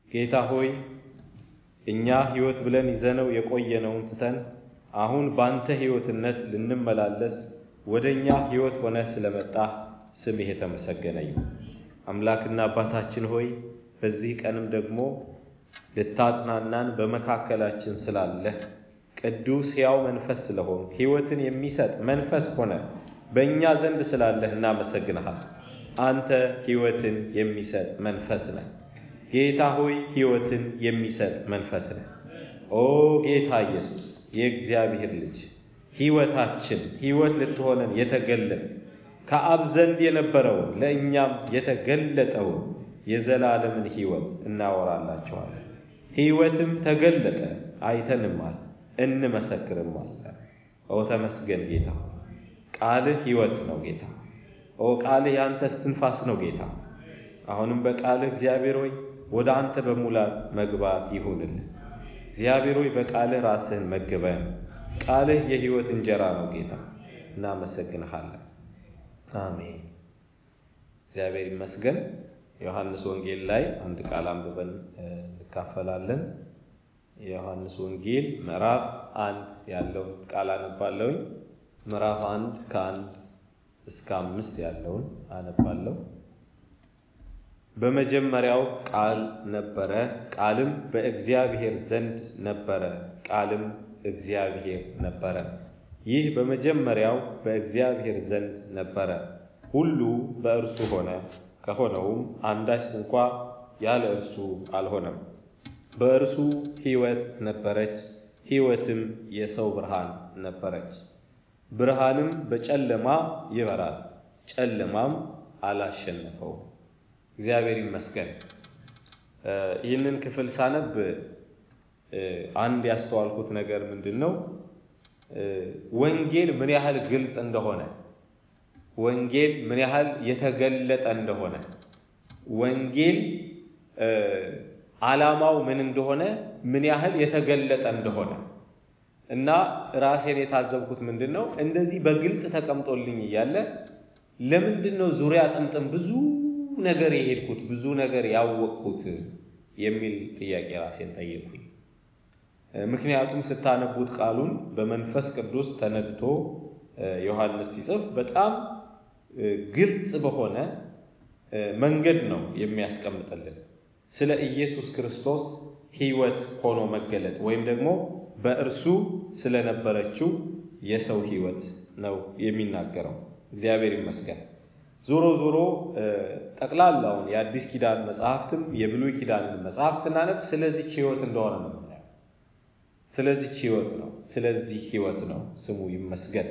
ጌታ ሆይ እኛ ሕይወት ብለን ይዘነው የቆየነውን ትተን አሁን ባንተ ሕይወትነት ልንመላለስ ወደ እኛ ሕይወት ሆነ ስለመጣ ስምህ የተመሰገነ ይሁን። አምላክና አባታችን ሆይ በዚህ ቀንም ደግሞ ልታጽናናን በመካከላችን ስላለህ ቅዱስ ሕያው መንፈስ ስለሆን ሕይወትን የሚሰጥ መንፈስ ሆነ በእኛ ዘንድ ስላለህ እናመሰግንሃል። አንተ ሕይወትን የሚሰጥ መንፈስ ነህ። ጌታ ሆይ ሕይወትን የሚሰጥ መንፈስ ነህ። ኦ ጌታ ኢየሱስ የእግዚአብሔር ልጅ ሕይወታችን ሕይወት ልትሆነን የተገለጠ ከአብ ዘንድ የነበረውን ለእኛም የተገለጠውን የዘላለምን ሕይወት እናወራላችኋለን። ሕይወትም ተገለጠ አይተንማል እንመሰክርማል። ኦ ተመስገን ጌታ ቃልህ ሕይወት ነው ጌታ። ኦ ቃልህ የአንተ እስትንፋስ ነው ጌታ። አሁንም በቃልህ እግዚአብሔር ሆይ ወደ አንተ በሙላት መግባት ይሁንልን። እግዚአብሔር ሆይ በቃልህ ራስህን መግበን። ቃልህ የሕይወት እንጀራ ነው ጌታ። እናመሰግንሃለን። አሜን። እግዚአብሔር ይመስገን። ዮሐንስ ወንጌል ላይ አንድ ቃል አንብበን እንካፈላለን። የዮሐንስ ወንጌል ምዕራፍ አንድ ያለውን ቃል አነባለሁኝ። ምዕራፍ አንድ ከአንድ እስከ አምስት ያለውን አነባለሁ። በመጀመሪያው ቃል ነበረ፣ ቃልም በእግዚአብሔር ዘንድ ነበረ፣ ቃልም እግዚአብሔር ነበረ። ይህ በመጀመሪያው በእግዚአብሔር ዘንድ ነበረ። ሁሉ በእርሱ ሆነ፣ ከሆነውም አንዳች እንኳ ያለ እርሱ አልሆነም። በእርሱ ሕይወት ነበረች፣ ሕይወትም የሰው ብርሃን ነበረች። ብርሃንም በጨለማ ይበራል፣ ጨለማም አላሸነፈውም። እግዚአብሔር ይመስገን። ይህንን ክፍል ሳነብ አንድ ያስተዋልኩት ነገር ምንድን ነው? ወንጌል ምን ያህል ግልጽ እንደሆነ፣ ወንጌል ምን ያህል የተገለጠ እንደሆነ፣ ወንጌል ዓላማው ምን እንደሆነ ምን ያህል የተገለጠ እንደሆነ እና ራሴን የታዘብኩት ምንድን ነው እንደዚህ በግልጥ ተቀምጦልኝ እያለ ለምንድን ነው ዙሪያ ጥምጥም ብዙ ነገር የሄድኩት ብዙ ነገር ያወቅኩት የሚል ጥያቄ ራሴን ጠየቅኩኝ። ምክንያቱም ስታነቡት ቃሉን በመንፈስ ቅዱስ ተነድቶ ዮሐንስ ሲጽፍ በጣም ግልጽ በሆነ መንገድ ነው የሚያስቀምጥልን ስለ ኢየሱስ ክርስቶስ ሕይወት ሆኖ መገለጥ ወይም ደግሞ በእርሱ ስለነበረችው የሰው ሕይወት ነው የሚናገረው። እግዚአብሔር ይመስገን። ዞሮ ዞሮ ጠቅላላውን የአዲስ ኪዳን መጽሐፍትም የብሉይ ኪዳንን መጽሐፍት ስናነብ ስለዚች ሕይወት እንደሆነ ነው የምናየው። ስለዚች ሕይወት ነው፣ ስለዚህ ሕይወት ነው። ስሙ ይመስገን።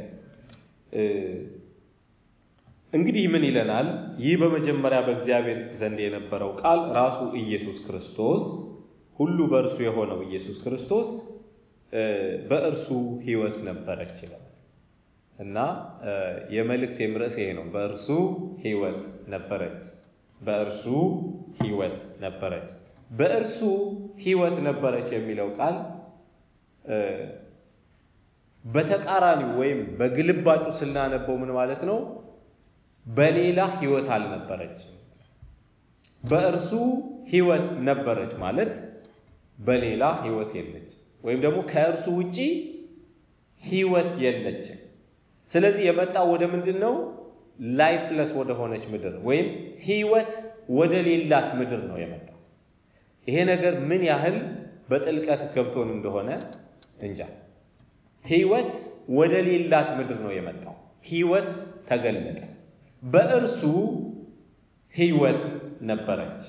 እንግዲህ ምን ይለናል? ይህ በመጀመሪያ በእግዚአብሔር ዘንድ የነበረው ቃል ራሱ ኢየሱስ ክርስቶስ፣ ሁሉ በእርሱ የሆነው ኢየሱስ ክርስቶስ በእርሱ ሕይወት ነበረች ይላል እና የመልእክቴም ርዕስ ይሄ ነው። በእርሱ ሕይወት ነበረች፣ በእርሱ ሕይወት ነበረች። በእርሱ ሕይወት ነበረች የሚለው ቃል በተቃራኒው ወይም በግልባጩ ስናነበው ምን ማለት ነው? በሌላ ሕይወት አልነበረችም። በእርሱ ሕይወት ነበረች ማለት በሌላ ሕይወት የለች ወይም ደግሞ ከእርሱ ውጪ ሕይወት የለችም። ስለዚህ የመጣው ወደ ምንድን ነው? ላይፍለስ ወደ ሆነች ምድር ወይም ሕይወት ወደ ሌላት ምድር ነው የመጣው። ይሄ ነገር ምን ያህል በጥልቀት ገብቶን እንደሆነ እንጃ። ሕይወት ወደ ሌላት ምድር ነው የመጣው። ሕይወት ተገለጠ። በእርሱ ሕይወት ነበረች፣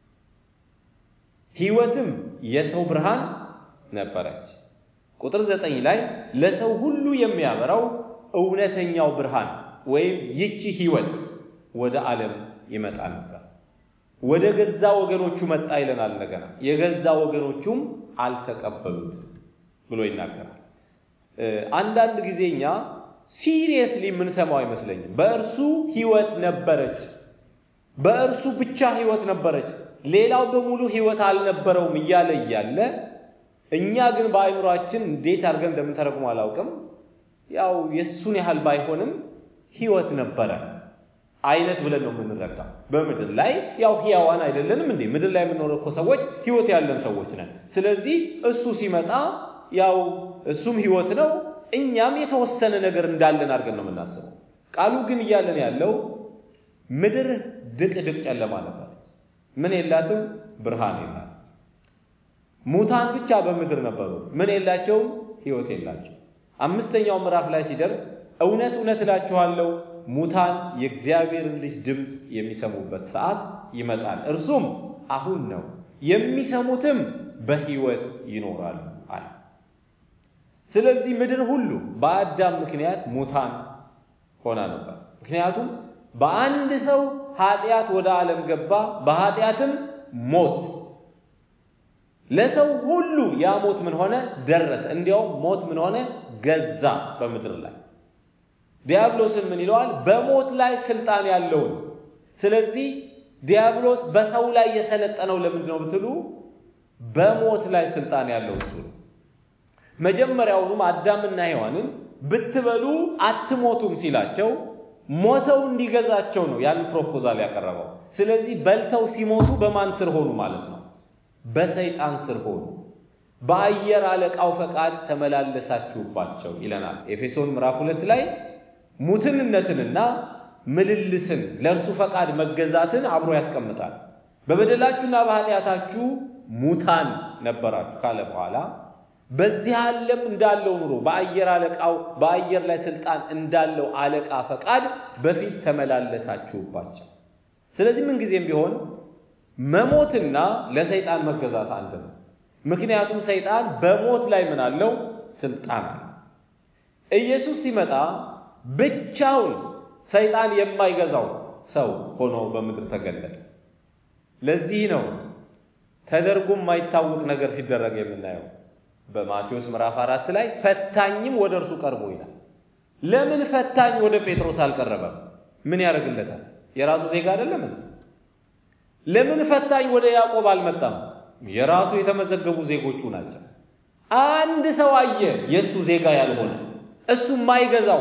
ሕይወትም የሰው ብርሃን ነበረች። ቁጥር ዘጠኝ ላይ ለሰው ሁሉ የሚያበራው እውነተኛው ብርሃን ወይም ይቺ ሕይወት ወደ ዓለም ይመጣ ነበር። ወደ ገዛ ወገኖቹ መጣ ይለናል። እንደገና የገዛ ወገኖቹም አልተቀበሉትም ብሎ ይናገራል። አንዳንድ ጊዜ እኛ ሲሪየስሊ የምንሰማው አይመስለኝም። በእርሱ ሕይወት ነበረች፣ በእርሱ ብቻ ሕይወት ነበረች፣ ሌላው በሙሉ ሕይወት አልነበረውም እያለ እያለ እኛ ግን በአእምሯችን እንዴት አድርገን እንደምንተረጉም አላውቅም። ያው የእሱን ያህል ባይሆንም ሕይወት ነበረ አይነት ብለን ነው የምንረዳው። በምድር ላይ ያው ሕያዋን አይደለንም እንዴ? ምድር ላይ የምንኖረው እኮ ሰዎች ሕይወት ያለን ሰዎች ነን። ስለዚህ እሱ ሲመጣ ያው እሱም ሕይወት ነው፣ እኛም የተወሰነ ነገር እንዳለን አድርገን ነው የምናስበው። ቃሉ ግን እያለን ያለው ምድር ድቅድቅ ጨለማ ነበረች። ምን የላትም? ብርሃን የላትም። ሙታን ብቻ በምድር ነበሩ። ምን የላቸውም? ሕይወት የላቸው። አምስተኛው ምዕራፍ ላይ ሲደርስ እውነት እውነት እላችኋለሁ ሙታን የእግዚአብሔርን ልጅ ድምፅ የሚሰሙበት ሰዓት ይመጣል፣ እርሱም አሁን ነው፣ የሚሰሙትም በሕይወት ይኖራሉ አለ። ስለዚህ ምድር ሁሉ በአዳም ምክንያት ሙታን ሆና ነበር። ምክንያቱም በአንድ ሰው ኃጢአት ወደ ዓለም ገባ፣ በኃጢአትም ሞት ለሰው ሁሉ ያ ሞት ምን ሆነ? ደረሰ። እንዲያውም ሞት ምን ሆነ? ገዛ በምድር ላይ ዲያብሎስን ምን ይለዋል? በሞት ላይ ስልጣን ያለውን። ስለዚህ ዲያብሎስ በሰው ላይ የሰለጠነው ለምንድን ነው ብትሉ፣ በሞት ላይ ስልጣን ያለው እሱ ነው። መጀመሪያውኑም አዳምና ሔዋንን ብትበሉ አትሞቱም ሲላቸው ሞተው እንዲገዛቸው ነው ያን ፕሮፖዛል ያቀረበው። ስለዚህ በልተው ሲሞቱ በማን ስር ሆኑ ማለት ነው? በሰይጣን ስር ሆኑ። በአየር አለቃው ፈቃድ ተመላለሳችሁባቸው ይለናል ኤፌሶን ምዕራፍ ሁለት ላይ ሙትንነትንና ምልልስን ለእርሱ ፈቃድ መገዛትን አብሮ ያስቀምጣል። በበደላችሁና በኃጢአታችሁ ሙታን ነበራችሁ ካለ በኋላ በዚህ ዓለም እንዳለው ኑሮ በአየር አለቃው በአየር ላይ ስልጣን እንዳለው አለቃ ፈቃድ በፊት ተመላለሳችሁባቸው። ስለዚህ ምንጊዜም ቢሆን መሞትና ለሰይጣን መገዛት አንድ ነው። ምክንያቱም ሰይጣን በሞት ላይ ምን አለው? ስልጣን አለ። ኢየሱስ ሲመጣ ብቻውን ሰይጣን የማይገዛው ሰው ሆኖ በምድር ተገለጠ። ለዚህ ነው ተደርጎ የማይታወቅ ነገር ሲደረግ የምናየው። በማቴዎስ ምዕራፍ አራት ላይ ፈታኝም ወደ እርሱ ቀርቦ ይላል። ለምን ፈታኝ ወደ ጴጥሮስ አልቀረበም? ምን ያደርግለታል? የራሱ ዜጋ አይደለም? ለምን ፈታኝ ወደ ያዕቆብ አልመጣም? የራሱ የተመዘገቡ ዜጎቹ ናቸው። አንድ ሰው አየ፣ የእሱ ዜጋ ያልሆነ እሱ የማይገዛው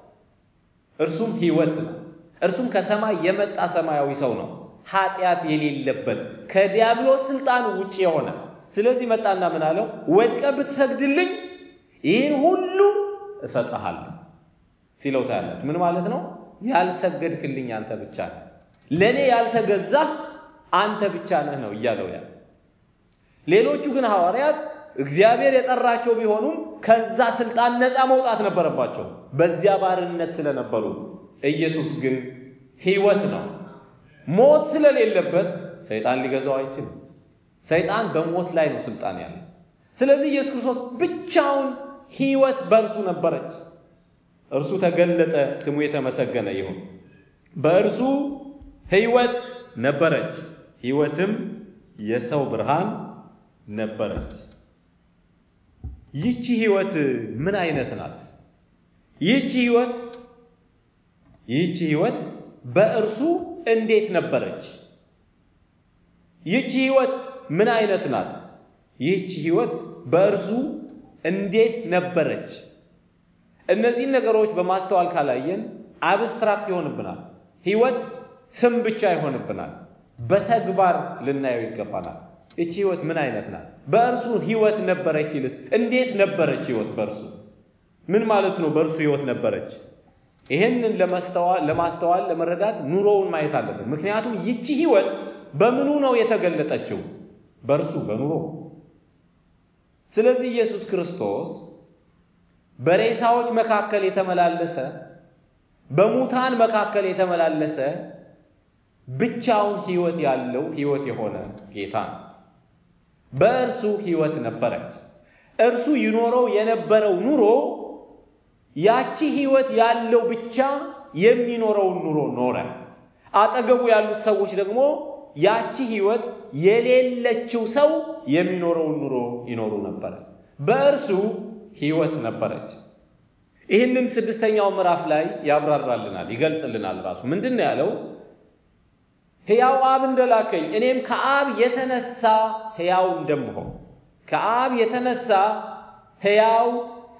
እርሱም ሕይወት ነው። እርሱም ከሰማይ የመጣ ሰማያዊ ሰው ነው፣ ኃጢአት የሌለበት ከዲያብሎስ ስልጣን ውጭ የሆነ ስለዚህ መጣና ምን አለው? ወድቀ ብትሰግድልኝ ይህን ሁሉ እሰጥሃለሁ ሲለው ታያላችሁ። ምን ማለት ነው? ያልሰገድክልኝ አንተ ብቻ ነህ፣ ለእኔ ያልተገዛህ አንተ ብቻ ነህ ነው እያለው ያ ሌሎቹ ግን ሐዋርያት እግዚአብሔር የጠራቸው ቢሆኑም ከዛ ስልጣን ነፃ መውጣት ነበረባቸው፣ በዚያ ባርነት ስለነበሩ። ኢየሱስ ግን ሕይወት ነው። ሞት ስለሌለበት ሰይጣን ሊገዛው አይችልም። ሰይጣን በሞት ላይ ነው ስልጣን ያለው። ስለዚህ ኢየሱስ ክርስቶስ ብቻውን ሕይወት በእርሱ ነበረች። እርሱ ተገለጠ፣ ስሙ የተመሰገነ ይሁን። በእርሱ ሕይወት ነበረች፣ ሕይወትም የሰው ብርሃን ነበረች። ይህቺ ሕይወት ምን አይነት ናት? ይህቺ ሕይወት ይህቺ ሕይወት በእርሱ እንዴት ነበረች? ይህቺ ሕይወት ምን አይነት ናት? ይህቺ ሕይወት በእርሱ እንዴት ነበረች? እነዚህን ነገሮች በማስተዋል ካላየን አብስትራክት ይሆንብናል። ሕይወት ስም ብቻ ይሆንብናል። በተግባር ልናየው ይገባናል። እቺ ሕይወት ምን አይነት ናት? በእርሱ ሕይወት ነበረች ሲልስ እንዴት ነበረች ሕይወት በእርሱ ምን ማለት ነው? በእርሱ ሕይወት ነበረች። ይሄንን ለማስተዋል ለመረዳት ኑሮውን ማየት አለብን። ምክንያቱም ይቺ ሕይወት በምኑ ነው የተገለጠችው? በእርሱ በኑሮ። ስለዚህ ኢየሱስ ክርስቶስ በሬሳዎች መካከል የተመላለሰ በሙታን መካከል የተመላለሰ ብቻውን ሕይወት ያለው ሕይወት የሆነ ጌታ ነው። በእርሱ ሕይወት ነበረች። እርሱ ይኖረው የነበረው ኑሮ ያቺ ሕይወት ያለው ብቻ የሚኖረውን ኑሮ ኖረ። አጠገቡ ያሉት ሰዎች ደግሞ ያቺ ሕይወት የሌለችው ሰው የሚኖረውን ኑሮ ይኖሩ ነበር። በእርሱ ሕይወት ነበረች። ይህንን ስድስተኛው ምዕራፍ ላይ ያብራራልናል፣ ይገልጽልናል። ራሱ ምንድን ነው ያለው? ሕያው አብ እንደላከኝ እኔም ከአብ የተነሳ ሕያው እንደምሆን ከአብ የተነሳ ሕያው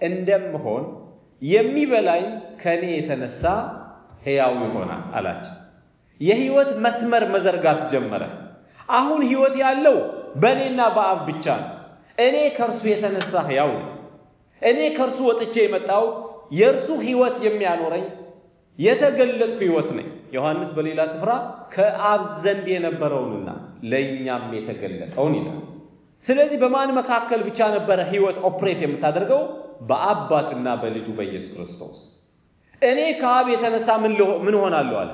እንደምሆን የሚበላኝ ከእኔ የተነሳ ሕያው ይሆናል አላቸው። የህይወት መስመር መዘርጋት ጀመረ። አሁን ህይወት ያለው በእኔና በአብ ብቻ ነው። እኔ ከእርሱ የተነሳ ሕያው ነኝ። እኔ ከእርሱ ወጥቼ የመጣሁት የእርሱ ህይወት የሚያኖረኝ የተገለጥኩ ህይወት ነኝ። ዮሐንስ በሌላ ስፍራ ከአብ ዘንድ የነበረውንና ለእኛም የተገለጠውን ይላል። ስለዚህ በማን መካከል ብቻ ነበረ ህይወት ኦፕሬት የምታደርገው? በአባትና በልጁ በኢየሱስ ክርስቶስ። እኔ ከአብ የተነሳ ምን ሆናለሁ አለ።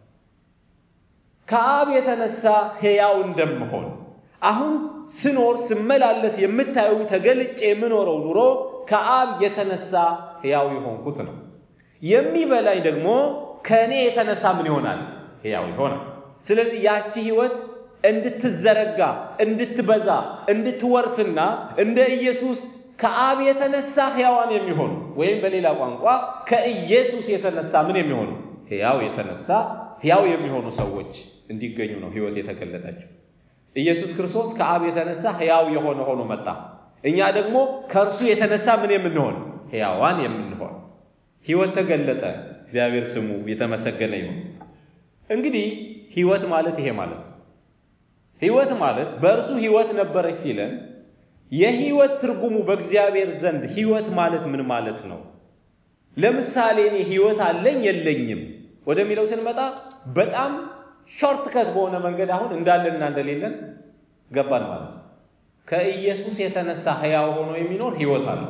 ከአብ የተነሳ ሕያው እንደምሆን አሁን ስኖር ስመላለስ የምታዩ ተገልጬ የምኖረው ኑሮ ከአብ የተነሳ ሕያው የሆንኩት ነው። የሚበላኝ ደግሞ ከእኔ የተነሳ ምን ይሆናል? ሕያው ይሆናል። ስለዚህ ያቺ ህይወት እንድትዘረጋ እንድትበዛ እንድትወርስና እንደ ኢየሱስ ከአብ የተነሳ ሕያዋን የሚሆኑ ወይም በሌላ ቋንቋ ከኢየሱስ የተነሳ ምን የሚሆኑ ሕያው የተነሳ ሕያው የሚሆኑ ሰዎች እንዲገኙ ነው ህይወት የተገለጠችው። ኢየሱስ ክርስቶስ ከአብ የተነሳ ሕያው የሆነ ሆኖ መጣ። እኛ ደግሞ ከእርሱ የተነሳ ምን የምንሆን ሕያዋን የምንሆን ህይወት ተገለጠ። እግዚአብሔር ስሙ የተመሰገነ ይሁን። እንግዲህ ህይወት ማለት ይሄ ማለት ነው። ህይወት ማለት በእርሱ ህይወት ነበረች ሲለን የህይወት ትርጉሙ በእግዚአብሔር ዘንድ ህይወት ማለት ምን ማለት ነው? ለምሳሌ እኔ ህይወት አለኝ የለኝም ወደሚለው ስንመጣ በጣም ሾርት ከት በሆነ መንገድ አሁን እንዳለንና እንደሌለን ገባን ማለት ነው። ከኢየሱስ የተነሳ ሕያው ሆኖ የሚኖር ህይወት አለው።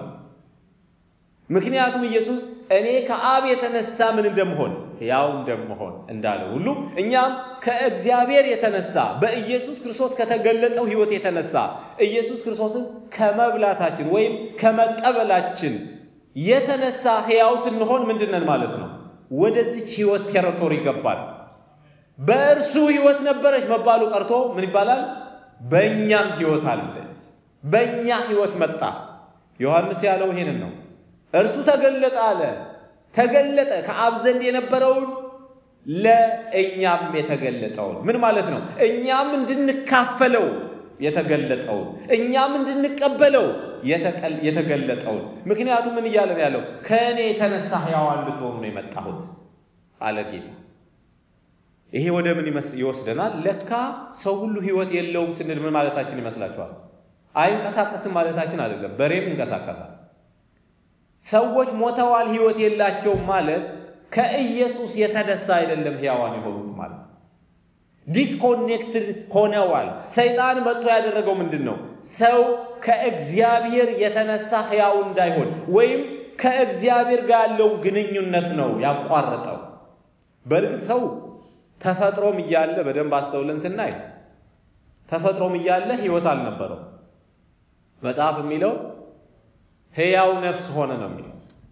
ምክንያቱም ኢየሱስ እኔ ከአብ የተነሳ ምን እንደምሆን ሕያው እንደምሆን እንዳለ ሁሉ እኛም ከእግዚአብሔር የተነሳ በኢየሱስ ክርስቶስ ከተገለጠው ህይወት የተነሳ ኢየሱስ ክርስቶስን ከመብላታችን ወይም ከመቀበላችን የተነሳ ሕያው ስንሆን ምንድነን ማለት ነው? ወደዚች ህይወት ቴሪቶሪ ይገባል። በእርሱ ህይወት ነበረች መባሉ ቀርቶ ምን ይባላል? በእኛም ህይወት አለች። በእኛ ህይወት መጣ። ዮሐንስ ያለው ይሄንን ነው። እርሱ ተገለጠ አለ። ተገለጠ ከአብ ዘንድ የነበረውን ለእኛም የተገለጠውን ምን ማለት ነው? እኛም እንድንካፈለው የተገለጠውን እኛም እንድንቀበለው የተገለጠውን። ምክንያቱም ምን እያለን ያለው ከእኔ የተነሳ ሕያዋን እንድትሆኑ ነው የመጣሁት አለ ጌታ። ይሄ ወደ ምን ይወስደናል? ለካ ሰው ሁሉ ህይወት የለውም ስንል ምን ማለታችን ይመስላችኋል? አይንቀሳቀስም ማለታችን አይደለም። በሬም ይንቀሳቀሳል። ሰዎች ሞተዋል፣ ህይወት የላቸውም ማለት ከኢየሱስ የተነሳ አይደለም ሕያዋን የሆኑት ማለት ነው። ዲስኮኔክትድ ሆነዋል። ሰይጣን መጥቶ ያደረገው ምንድን ነው? ሰው ከእግዚአብሔር የተነሳ ሕያው እንዳይሆን ወይም ከእግዚአብሔር ጋር ያለውን ግንኙነት ነው ያቋረጠው። በእርግጥ ሰው ተፈጥሮም እያለ በደንብ አስተውለን ስናይ ተፈጥሮም እያለ ህይወት አልነበረው። መጽሐፍ የሚለው ሕያው ነፍስ ሆነ ነው የሚለው።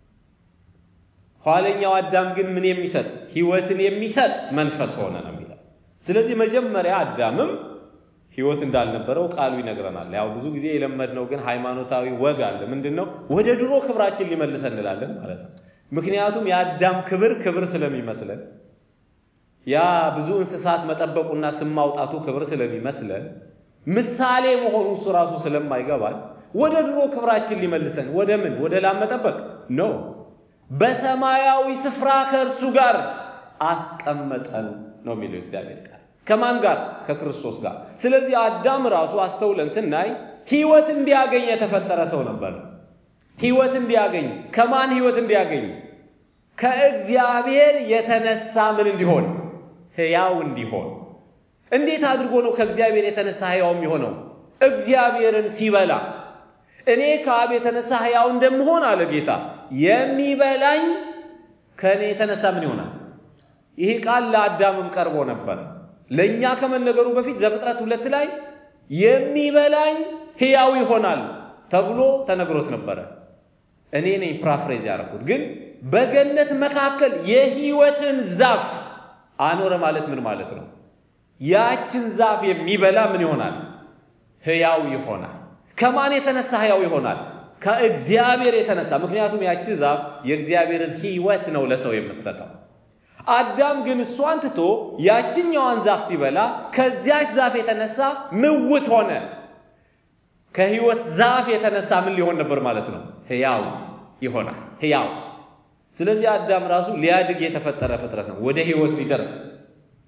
ኋለኛው አዳም ግን ምን የሚሰጥ ህይወትን የሚሰጥ መንፈስ ሆነ ነው የሚለው። ስለዚህ መጀመሪያ አዳምም ህይወት እንዳልነበረው ቃሉ ይነግረናል። ያው ብዙ ጊዜ የለመድነው ግን ሃይማኖታዊ ወግ አለ። ምንድን ነው? ወደ ድሮ ክብራችን ሊመልሰን እንላለን ማለት ነው። ምክንያቱም የአዳም ክብር ክብር ስለሚመስለን ያ ብዙ እንስሳት መጠበቁና ስም ማውጣቱ ክብር ስለሚመስለን ምሳሌ መሆኑ እሱ ራሱ ስለማይገባል ወደ ድሮ ክብራችን ሊመልሰን ወደ ምን ወደ ላም መጠበቅ ኖ በሰማያዊ ስፍራ ከእርሱ ጋር አስቀመጠን ነው የሚለው እግዚአብሔር ቃል። ከማን ጋር? ከክርስቶስ ጋር። ስለዚህ አዳም ራሱ አስተውለን ስናይ ህይወት እንዲያገኝ የተፈጠረ ሰው ነበር። ህይወት እንዲያገኝ ከማን ህይወት እንዲያገኝ? ከእግዚአብሔር የተነሳ ምን እንዲሆን? ሕያው እንዲሆን። እንዴት አድርጎ ነው ከእግዚአብሔር የተነሳ ሕያው የሚሆነው? እግዚአብሔርን ሲበላ እኔ ከአብ የተነሳ ሕያው እንደምሆን አለ ጌታ፣ የሚበላኝ ከእኔ የተነሳ ምን ይሆናል? ይህ ቃል ለአዳምም ቀርቦ ነበር። ለእኛ ከመነገሩ በፊት ዘፍጥረት ሁለት ላይ የሚበላኝ ሕያው ይሆናል ተብሎ ተነግሮት ነበረ። እኔ ነኝ ፕራፍሬዝ ያደረኩት። ግን በገነት መካከል የሕይወትን ዛፍ አኖረ ማለት ምን ማለት ነው? ያችን ዛፍ የሚበላ ምን ይሆናል? ሕያው ይሆናል። ከማን የተነሳ ሕያው ይሆናል? ከእግዚአብሔር የተነሳ። ምክንያቱም ያቺ ዛፍ የእግዚአብሔርን ሕይወት ነው ለሰው የምትሰጠው። አዳም ግን እሷን ትቶ ያችኛዋን ዛፍ ሲበላ ከዚያች ዛፍ የተነሳ ምውት ሆነ። ከሕይወት ዛፍ የተነሳ ምን ሊሆን ነበር ማለት ነው? ሕያው ይሆናል። ሕያው ስለዚህ አዳም ራሱ ሊያድግ የተፈጠረ ፍጥረት ነው። ወደ ሕይወት ሊደርስ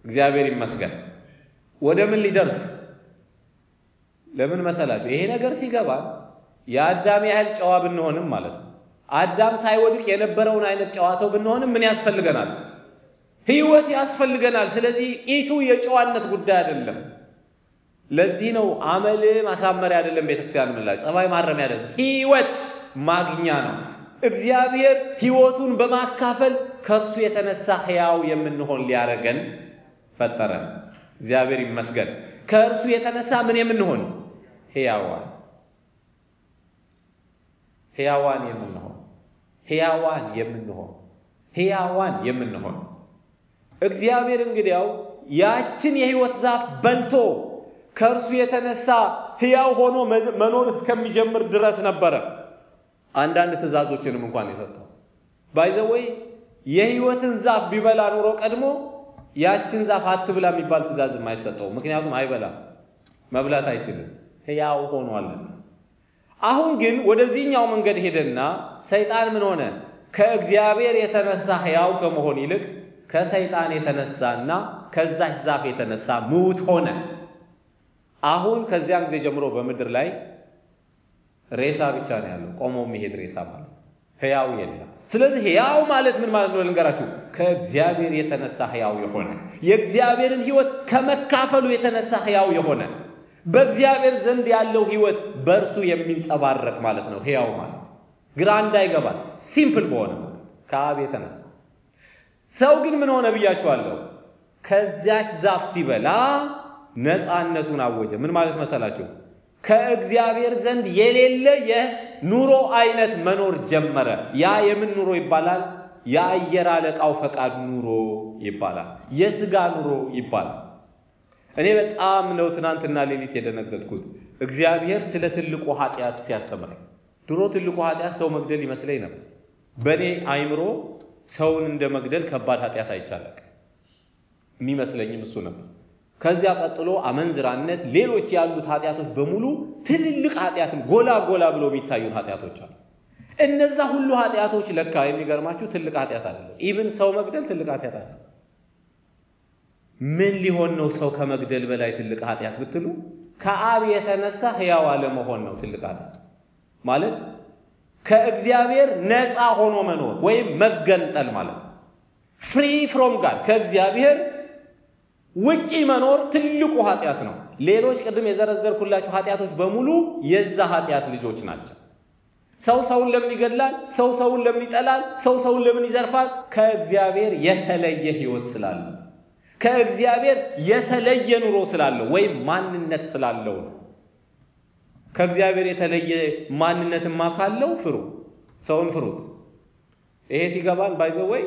እግዚአብሔር ይመስገን። ወደ ምን ሊደርስ ለምን መሰላችሁ? ይሄ ነገር ሲገባ የአዳም ያህል ጨዋ ብንሆንም ማለት ነው አዳም ሳይወድቅ የነበረውን አይነት ጨዋ ሰው ብንሆንም ምን ያስፈልገናል? ህይወት ያስፈልገናል። ስለዚህ ኢቱ የጨዋነት ጉዳይ አይደለም። ለዚህ ነው አመል ማሳመሪያ አይደለም። ቤተክርስቲያን ምላጭ ጸባይ ማረሚያ አይደለም፣ ህይወት ማግኛ ነው። እግዚአብሔር ህይወቱን በማካፈል ከእርሱ የተነሳ ህያው የምንሆን ሊያረገን ፈጠረን። እግዚአብሔር ይመስገን። ከእርሱ የተነሳ ምን የምንሆን ህያዋን ህያዋን የምንሆን ህያዋን የምንሆን ህያዋን የምንሆን እግዚአብሔር እንግዲያው ያችን የህይወት ዛፍ በልቶ ከእርሱ የተነሳ ህያው ሆኖ መኖር እስከሚጀምር ድረስ ነበረ አንዳንድ ትእዛዞችንም እንኳን የሰጠው ባይዘወይ የህይወትን ዛፍ ቢበላ ኑሮ ቀድሞ ያችን ዛፍ አትብላ የሚባል ትእዛዝ የማይሰጠው ምክንያቱም አይበላም፣ መብላት አይችልም፣ ህያው ሆኗልና። አሁን ግን ወደዚህኛው መንገድ ሄደና ሰይጣን ምን ሆነ? ከእግዚአብሔር የተነሳ ህያው ከመሆን ይልቅ ከሰይጣን የተነሳና ከዛች ዛፍ የተነሳ ምውት ሆነ። አሁን ከዚያን ጊዜ ጀምሮ በምድር ላይ ሬሳ ብቻ ነው ያለው፣ ቆሞ የሚሄድ ሬሳ ማለት ነው። ህያው የለም። ስለዚህ ህያው ማለት ምን ማለት ነው ልንገራችሁ። ከእግዚአብሔር የተነሳ ህያው የሆነ የእግዚአብሔርን ህይወት ከመካፈሉ የተነሳ ህያው የሆነ በእግዚአብሔር ዘንድ ያለው ህይወት በእርሱ የሚንጸባረቅ ማለት ነው። ህያው ማለት ግራ እንዳይገባል ሲምፕል በሆነ ከአብ የተነሳ ሰው ግን ምን ሆነ ብያችኋለሁ። ከዚያች ዛፍ ሲበላ ነፃነቱን አወጀ። ምን ማለት መሰላችሁ? ከእግዚአብሔር ዘንድ የሌለ የኑሮ አይነት መኖር ጀመረ። ያ የምን ኑሮ ይባላል? የአየር አለቃው ፈቃድ ኑሮ ይባላል። የስጋ ኑሮ ይባላል። እኔ በጣም ነው ትናንትና ሌሊት የደነገጥኩት እግዚአብሔር ስለ ትልቁ ኃጢአት ሲያስተምረኝ። ድሮ ትልቁ ኃጢአት ሰው መግደል ይመስለኝ ነበር። በእኔ አይምሮ ሰውን እንደ መግደል ከባድ ኃጢአት አይቻለቅ የሚመስለኝም እሱ ነበር። ከዚያ ቀጥሎ አመንዝራነት፣ ሌሎች ያሉት ኃጢአቶች በሙሉ ትልልቅ ኃጢአትም ጎላ ጎላ ብሎ የሚታዩን ኃጢአቶች አሉ። እነዛ ሁሉ ኃጢአቶች ለካ የሚገርማችሁ ትልቅ ኃጢአት አይደለም። ኢቭን ሰው መግደል ትልቅ ኃጢአት አለ። ምን ሊሆን ነው ሰው ከመግደል በላይ ትልቅ ኃጢአት ብትሉ፣ ከአብ የተነሳ ሕያው አለመሆን ነው ትልቅ ኃጢአት ማለት ከእግዚአብሔር ነፃ ሆኖ መኖር ወይም መገንጠል ማለት ነው። ፍሪ ፍሮም ጋድ ከእግዚአብሔር ውጪ መኖር ትልቁ ኃጢአት ነው። ሌሎች ቅድም የዘረዘርኩላችሁ ኃጢአቶች በሙሉ የዛ ኃጢአት ልጆች ናቸው። ሰው ሰውን ለምን ይገድላል? ሰው ሰውን ለምን ይጠላል? ሰው ሰውን ለምን ይዘርፋል? ከእግዚአብሔር የተለየ ህይወት ስላለው፣ ከእግዚአብሔር የተለየ ኑሮ ስላለው ወይም ማንነት ስላለው ነው። ከእግዚአብሔር የተለየ ማንነትማ ካለው ፍሩ፣ ሰውን ፍሩት። ይሄ ሲገባን ባይዘው ወይ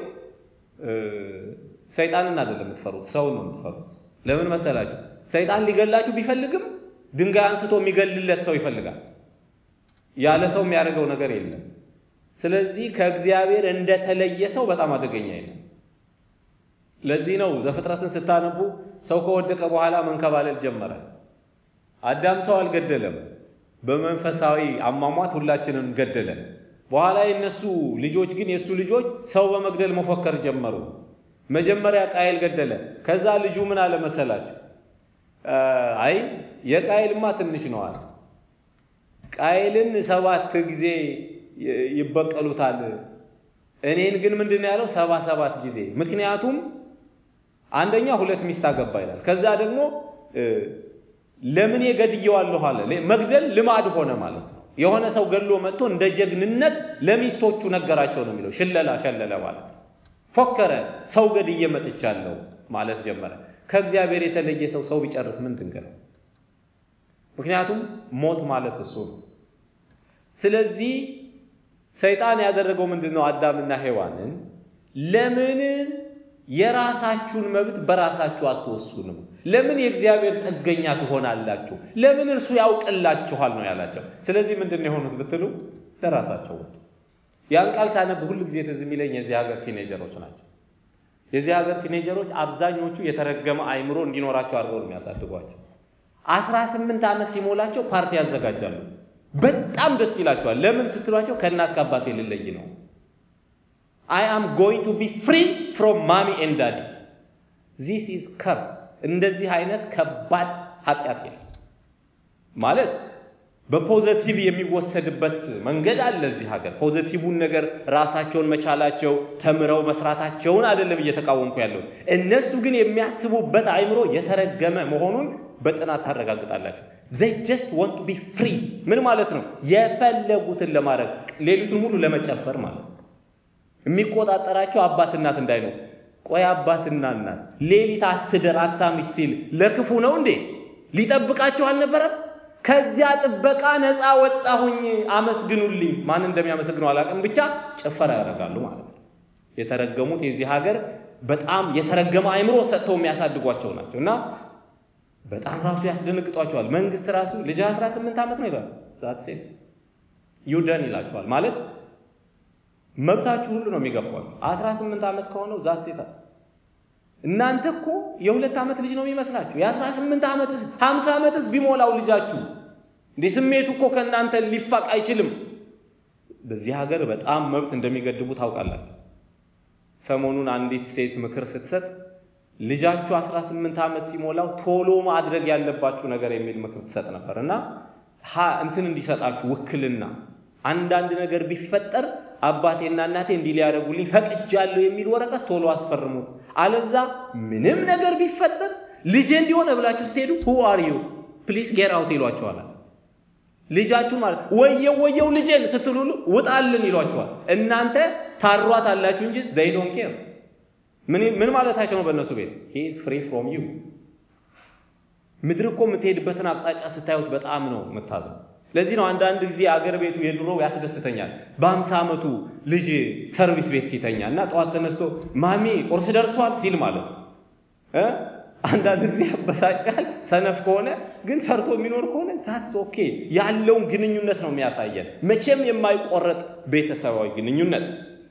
ሰይጣንን አይደለም የምትፈሩት፣ ሰውን ነው የምትፈሩት። ለምን መሰላችሁ? ሰይጣን ሊገላችሁ ቢፈልግም ድንጋይ አንስቶ የሚገልለት ሰው ይፈልጋል። ያለ ሰው የሚያደርገው ነገር የለም። ስለዚህ ከእግዚአብሔር እንደተለየ ሰው በጣም አደገኛ የለም። ለዚህ ነው ዘፍጥረትን ስታነቡ ሰው ከወደቀ በኋላ መንከባለል ጀመረ። አዳም ሰው አልገደለም። በመንፈሳዊ አሟሟት ሁላችንም ገደለ። በኋላ የነሱ ልጆች ግን የእሱ ልጆች ሰው በመግደል መፎከር ጀመሩ። መጀመሪያ ቃየል ገደለ። ከዛ ልጁ ምን አለ መሰላችሁ? አይ የቃየልማ ትንሽ ነው አለ። ቃየልን ሰባት ጊዜ ይበቀሉታል፣ እኔን ግን ምንድን ነው ያለው? ሰባ ሰባት ጊዜ። ምክንያቱም አንደኛ ሁለት ሚስት አገባ ይላል። ከዛ ደግሞ ለምን ገድየዋለሁ አለ። መግደል ልማድ ሆነ ማለት ነው። የሆነ ሰው ገድሎ መጥቶ እንደ ጀግንነት ለሚስቶቹ ነገራቸው ነው የሚለው። ሽለላ ሸለለ ማለት ነው። ፎከረ። ሰው ገድዬ መጥቻለሁ ማለት ጀመረ። ከእግዚአብሔር የተለየ ሰው ሰው ቢጨርስ ምን ድንቅ ነው? ምክንያቱም ሞት ማለት እሱ ነው። ስለዚህ ሰይጣን ያደረገው ምንድን ነው? አዳምና ሔዋንን ለምን የራሳችሁን መብት በራሳችሁ አትወስኑም? ለምን የእግዚአብሔር ጥገኛ ትሆናላችሁ? ለምን እርሱ ያውቅላችኋል ነው ያላቸው። ስለዚህ ምንድን ነው የሆኑት ብትሉ ለራሳቸው ወጡ። ያን ቃል ሳነብ ሁል ጊዜ ትዝ የሚለኝ የዚህ ሀገር ቲኔጀሮች ናቸው። የዚህ ሀገር ቲኔጀሮች አብዛኞቹ የተረገመ አይምሮ እንዲኖራቸው አድርገው ነው የሚያሳድጓቸው። አስራ ስምንት ዓመት ሲሞላቸው ፓርቲ ያዘጋጃሉ። በጣም ደስ ይላቸዋል። ለምን ስትሏቸው ከእናት ከአባቴ ልለይ ነው አይ አም ጎይንግ ቱ ቢ ፍሪ ፍሮም ማሚ ኤንድ ዳዲ። ዚስ ኢዝ ከርስ። እንደዚህ አይነት ከባድ ኃጢአት የለም ማለት በፖዘቲቭ የሚወሰድበት መንገድ አለ እዚህ ሀገር። ፖዘቲቭን ነገር ራሳቸውን መቻላቸው ተምረው መስራታቸውን አይደለም እየተቃወምኩ ያለው። እነሱ ግን የሚያስቡበት አእምሮ የተረገመ መሆኑን በጥናት ታረጋግጣላችሁ። ዘይ ጀስት ወንት ቱ ቢ ፍሪ። ምን ማለት ነው? የፈለጉትን ለማድረግ ሌሊቱን ሙሉ ለመጨፈር ማለት ነው። የሚቆጣጠራቸው አባት እናት እንዳይነው። ቆይ አባትና እናት ሌሊት አትደር አታምሽ ሲል ለክፉ ነው እንዴ? ሊጠብቃቸው አልነበረም? ከዚያ ጥበቃ ነፃ ወጣሁኝ አመስግኑልኝ። ማን እንደሚያመሰግነው አላውቅም፣ ብቻ ጭፈራ ያደርጋሉ ማለት ነው። የተረገሙት የዚህ ሀገር በጣም የተረገመ አእምሮ ሰጥተው የሚያሳድጓቸው ናቸው እና በጣም ራሱ ያስደነግጧቸዋል። መንግስት ራሱ ልጅ 18 ዓመት ነው ይላል። ዛት ሴት ዩደን ይላቸዋል ማለት መብታችሁ ሁሉ ነው የሚገፏል። 18 ዓመት ከሆነው ዛት ሴት እናንተ እኮ የሁለት ዓመት ልጅ ነው የሚመስላችሁ። የ18 ዓመትስ 50 ዓመትስ ቢሞላው ልጃችሁ እንዴ ስሜቱ እኮ ከእናንተ ሊፋቅ አይችልም። በዚህ ሀገር በጣም መብት እንደሚገድቡ ታውቃላችሁ። ሰሞኑን አንዲት ሴት ምክር ስትሰጥ ልጃችሁ 18 ዓመት ሲሞላው ቶሎ ማድረግ ያለባችሁ ነገር የሚል ምክር ትሰጥ ነበር እና እንትን እንዲሰጣችሁ ውክልና አንዳንድ ነገር ቢፈጠር አባቴና እናቴ እንዲህ ሊያደርጉልኝ ፈቅጃለሁ የሚል ወረቀት ቶሎ አስፈርሙት። አለዛ ምንም ነገር ቢፈጠር ልጄ እንዲሆነ ብላችሁ ስትሄዱ ሁ አር ዩ ፕሊስ ጌር አውት ይሏቸዋል። ልጃችሁን ማለት ወየው ወየው ልጄን ስትሉ ሁሉ ውጣልን ይሏቸዋል። እናንተ ታሯት አላችሁ እንጂ they don't care ምን ማለታቸው ነው? በእነሱ ቤት he is free from you ምድር እኮ የምትሄድበትን አቅጣጫ ስታዩት በጣም ነው የምታዘው። ለዚህ ነው አንዳንድ ጊዜ አገር ቤቱ የድሮው ያስደስተኛል። በአምሳ ዓመቱ ልጅ ሰርቪስ ቤት ሲተኛ እና ጠዋት ተነስቶ ማሚ ቁርስ ደርሷል ሲል ማለት ነው። አንዳንድ ጊዜ ያበሳጫል ሰነፍ ከሆነ ግን ሰርቶ የሚኖር ከሆነ ዛትስ ኦኬ። ያለውን ግንኙነት ነው የሚያሳየን፣ መቼም የማይቆረጥ ቤተሰባዊ ግንኙነት።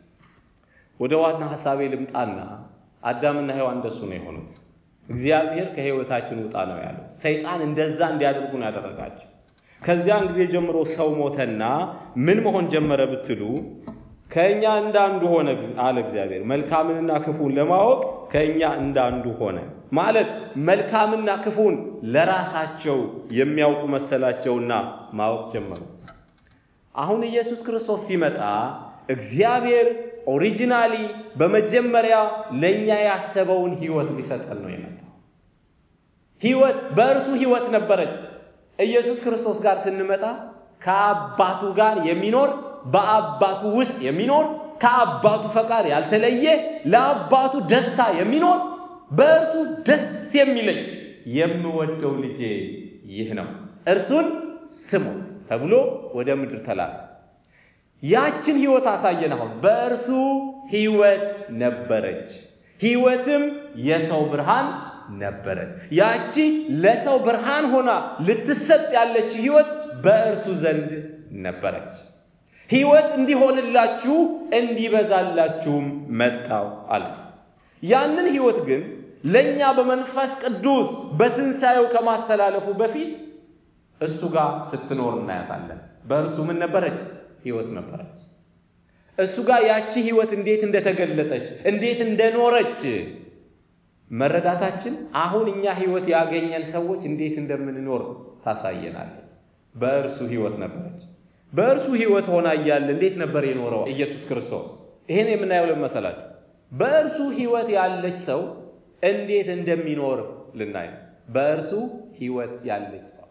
ወደ ዋና ሀሳቤ ልምጣና አዳምና ሔዋን እንደሱ ነው የሆኑት። እግዚአብሔር ከህይወታችን ውጣ ነው ያለው። ሰይጣን እንደዛ እንዲያደርጉ ነው ያደረጋቸው። ከዚያን ጊዜ ጀምሮ ሰው ሞተና ምን መሆን ጀመረ ብትሉ ከእኛ እንዳንዱ ሆነ አለ እግዚአብሔር። መልካምንና ክፉን ለማወቅ ከእኛ እንዳንዱ ሆነ ማለት መልካምና ክፉን ለራሳቸው የሚያውቁ መሰላቸውና ማወቅ ጀመሩ። አሁን ኢየሱስ ክርስቶስ ሲመጣ እግዚአብሔር ኦሪጂናሊ በመጀመሪያ ለእኛ ያሰበውን ህይወት ሊሰጠን ነው የመጣው። ህይወት በእርሱ ህይወት ነበረች። ኢየሱስ ክርስቶስ ጋር ስንመጣ ከአባቱ ጋር የሚኖር በአባቱ ውስጥ የሚኖር ከአባቱ ፈቃድ ያልተለየ ለአባቱ ደስታ የሚኖር በእርሱ ደስ የሚለኝ የምወደው ልጄ ይህ ነው፣ እርሱን ስሙት ተብሎ ወደ ምድር ተላከ። ያችን ህይወት አሳየን። አሁን በእርሱ ህይወት ነበረች፣ ህይወትም የሰው ብርሃን ነበረች። ያቺ ለሰው ብርሃን ሆና ልትሰጥ ያለች ህይወት በእርሱ ዘንድ ነበረች። ህይወት እንዲሆንላችሁ እንዲበዛላችሁም መጣው አለ። ያንን ህይወት ግን ለእኛ በመንፈስ ቅዱስ በትንሣኤው ከማስተላለፉ በፊት እሱ ጋር ስትኖር እናያታለን። በእርሱ ምን ነበረች? ህይወት ነበረች። እሱ ጋር ያቺ ህይወት እንዴት እንደተገለጠች እንዴት እንደኖረች መረዳታችን አሁን እኛ ህይወት ያገኘን ሰዎች እንዴት እንደምንኖር ታሳየናለች። በእርሱ ህይወት ነበረች። በእርሱ ህይወት ሆና እያለ እንዴት ነበር የኖረው ኢየሱስ ክርስቶስ? ይህን የምናየው ለመሰላችሁ በእርሱ ህይወት ያለች ሰው እንዴት እንደሚኖር ልናይ ነው። በእርሱ ህይወት ያለች ሰው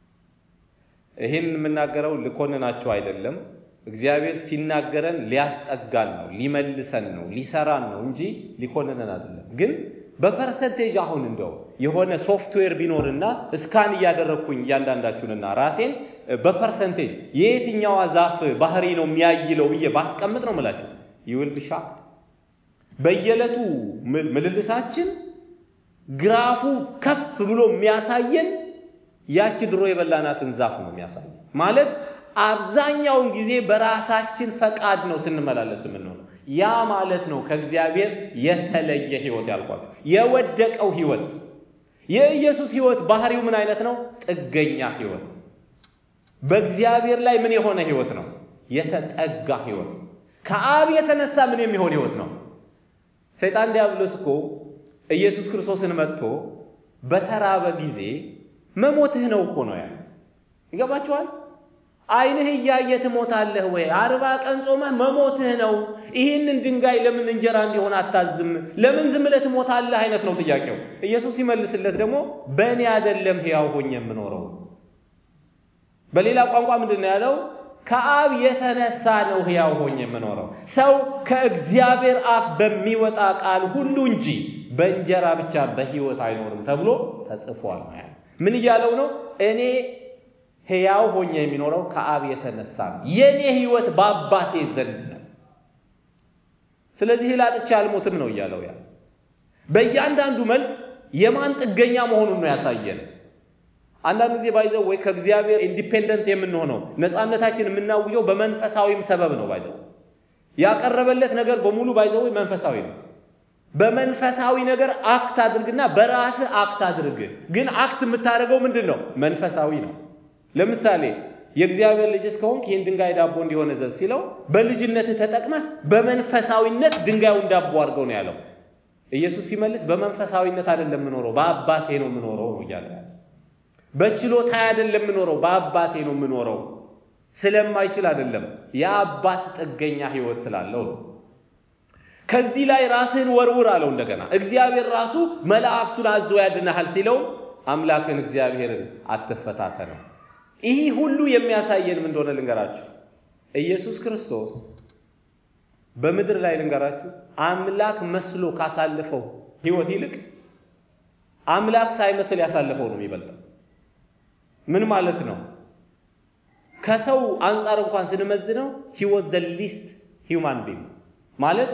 ይህን የምናገረው ልኮንናቸው አይደለም። እግዚአብሔር ሲናገረን ሊያስጠጋን ነው፣ ሊመልሰን ነው፣ ሊሰራን ነው እንጂ ሊኮንነን አይደለም። ግን በፐርሰንቴጅ አሁን እንደው የሆነ ሶፍትዌር ቢኖርና እስካን እያደረግኩኝ እያንዳንዳችሁንና ራሴን በፐርሰንቴጅ የየትኛዋ ዛፍ ባህሪ ነው የሚያይለው ብዬ ባስቀምጥ ነው ምላችሁ ይውልድ ሻክድ በየዕለቱ ምልልሳችን ግራፉ ከፍ ብሎ የሚያሳየን ያቺ ድሮ የበላናትን ዛፍ ነው የሚያሳየን። ማለት አብዛኛውን ጊዜ በራሳችን ፈቃድ ነው ስንመላለስ የምንሆነው። ያ ማለት ነው ከእግዚአብሔር የተለየ ህይወት ያልኳችሁ፣ የወደቀው ህይወት። የኢየሱስ ህይወት ባህሪው ምን አይነት ነው? ጥገኛ ህይወት። በእግዚአብሔር ላይ ምን የሆነ ህይወት ነው? የተጠጋ ህይወት። ከአብ የተነሳ ምን የሚሆን ህይወት ነው? ሰይጣን ዲያብሎስ እኮ ኢየሱስ ክርስቶስን መጥቶ በተራበ ጊዜ መሞትህ ነው እኮ ነው ያለው። ይገባችኋል? ዓይንህ እያየ ትሞታለህ ወይ? አርባ ቀን ጾመህ መሞትህ ነው። ይህንን ድንጋይ ለምን እንጀራ እንዲሆን አታዝም? ለምን ዝም ብለህ ትሞታለህ? አይነት ነው ጥያቄው። ኢየሱስ ሲመልስለት ደግሞ በእኔ አይደለም ሕያው ሆኜ የምኖረው። በሌላ ቋንቋ ምንድን ነው ያለው? ከአብ የተነሳ ነው ሕያው ሆኜ የምኖረው። ሰው ከእግዚአብሔር አፍ በሚወጣ ቃል ሁሉ እንጂ በእንጀራ ብቻ በሕይወት አይኖርም ተብሎ ተጽፏል ነው ያለው። ምን እያለው ነው? እኔ ሕያው ሆኜ የሚኖረው ከአብ የተነሳ ነው። የእኔ ሕይወት በአባቴ ዘንድ ነው። ስለዚህ ላጥቼ አልሞትም ነው እያለው ያ በእያንዳንዱ መልስ የማን ጥገኛ መሆኑን ነው ያሳየን። አንዳንድ ጊዜ ባይዘው ወይ ከእግዚአብሔር ኢንዲፔንደንት የምንሆነው ነፃነታችን የምናውጀው በመንፈሳዊም ሰበብ ነው። ባይዘው ያቀረበለት ነገር በሙሉ ባይዘው መንፈሳዊ ነው። በመንፈሳዊ ነገር አክት አድርግና በራስህ አክት አድርግ። ግን አክት የምታደርገው ምንድን ነው? መንፈሳዊ ነው። ለምሳሌ የእግዚአብሔር ልጅ እስከሆንክ ይህን ድንጋይ ዳቦ እንዲሆን እዘዝ ሲለው በልጅነትህ ተጠቅመህ በመንፈሳዊነት ድንጋዩን ዳቦ አድርገው ነው ያለው። ኢየሱስ ሲመልስ በመንፈሳዊነት አይደለም የምኖረው በአባቴ ነው የምኖረው ነው እያለ ያለ። በችሎታ አይደለም የምኖረው በአባቴ ነው የምኖረው። ስለማይችል አይደለም የአባት ጥገኛ ሕይወት ስላለው ነው። ከዚህ ላይ ራስህን ወርውር አለው። እንደገና እግዚአብሔር ራሱ መላእክቱን አዞ ያድናሃል ሲለው አምላክን እግዚአብሔርን አትፈታተነው። ይህ ሁሉ የሚያሳየን ምን እንደሆነ ልንገራችሁ። ኢየሱስ ክርስቶስ በምድር ላይ ልንገራችሁ አምላክ መስሎ ካሳለፈው ሕይወት ይልቅ አምላክ ሳይመስል ያሳለፈው ነው የሚበልጠው። ምን ማለት ነው? ከሰው አንጻር እንኳን ስንመዝነው ሕይወት ደ ሊስት ሂውማን ቢንግ ማለት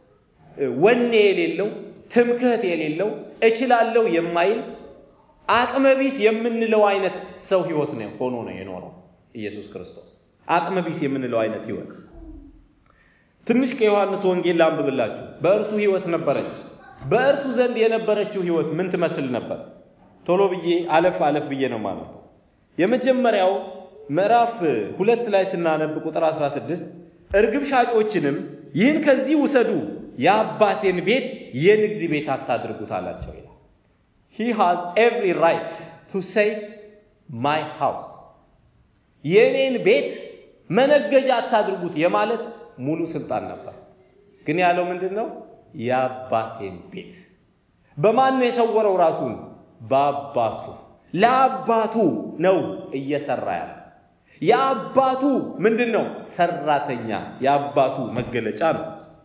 ወኔ የሌለው ትምክህት የሌለው እችላለሁ የማይል አቅመቢስ የምንለው አይነት ሰው ህይወት ነው ሆኖ ነው የኖረው ኢየሱስ ክርስቶስ። አቅመቢስ የምንለው አይነት ህይወት ትንሽ ከዮሐንስ ወንጌል ላንብብላችሁ። በእርሱ ህይወት ነበረች። በእርሱ ዘንድ የነበረችው ህይወት ምን ትመስል ነበር? ቶሎ ብዬ አለፍ አለፍ ብዬ ነው ማለት ነው። የመጀመሪያው ምዕራፍ ሁለት ላይ ስናነብ ቁጥር 16 እርግብ ሻጮችንም ይህን ከዚህ ውሰዱ፣ የአባቴን ቤት የንግድ ቤት አታድርጉት አላቸው ይላል። ሂ ሃዝ ኤቭሪ ራይት ቱ ሴይ ማይ ሃውስ የእኔን ቤት መነገጃ አታድርጉት የማለት ሙሉ ስልጣን ነበር። ግን ያለው ምንድን ነው? የአባቴን ቤት በማን ነው የሰወረው? ራሱን በአባቱ ለአባቱ ነው እየሰራ ያለ የአባቱ ምንድን ነው? ሰራተኛ የአባቱ መገለጫ ነው።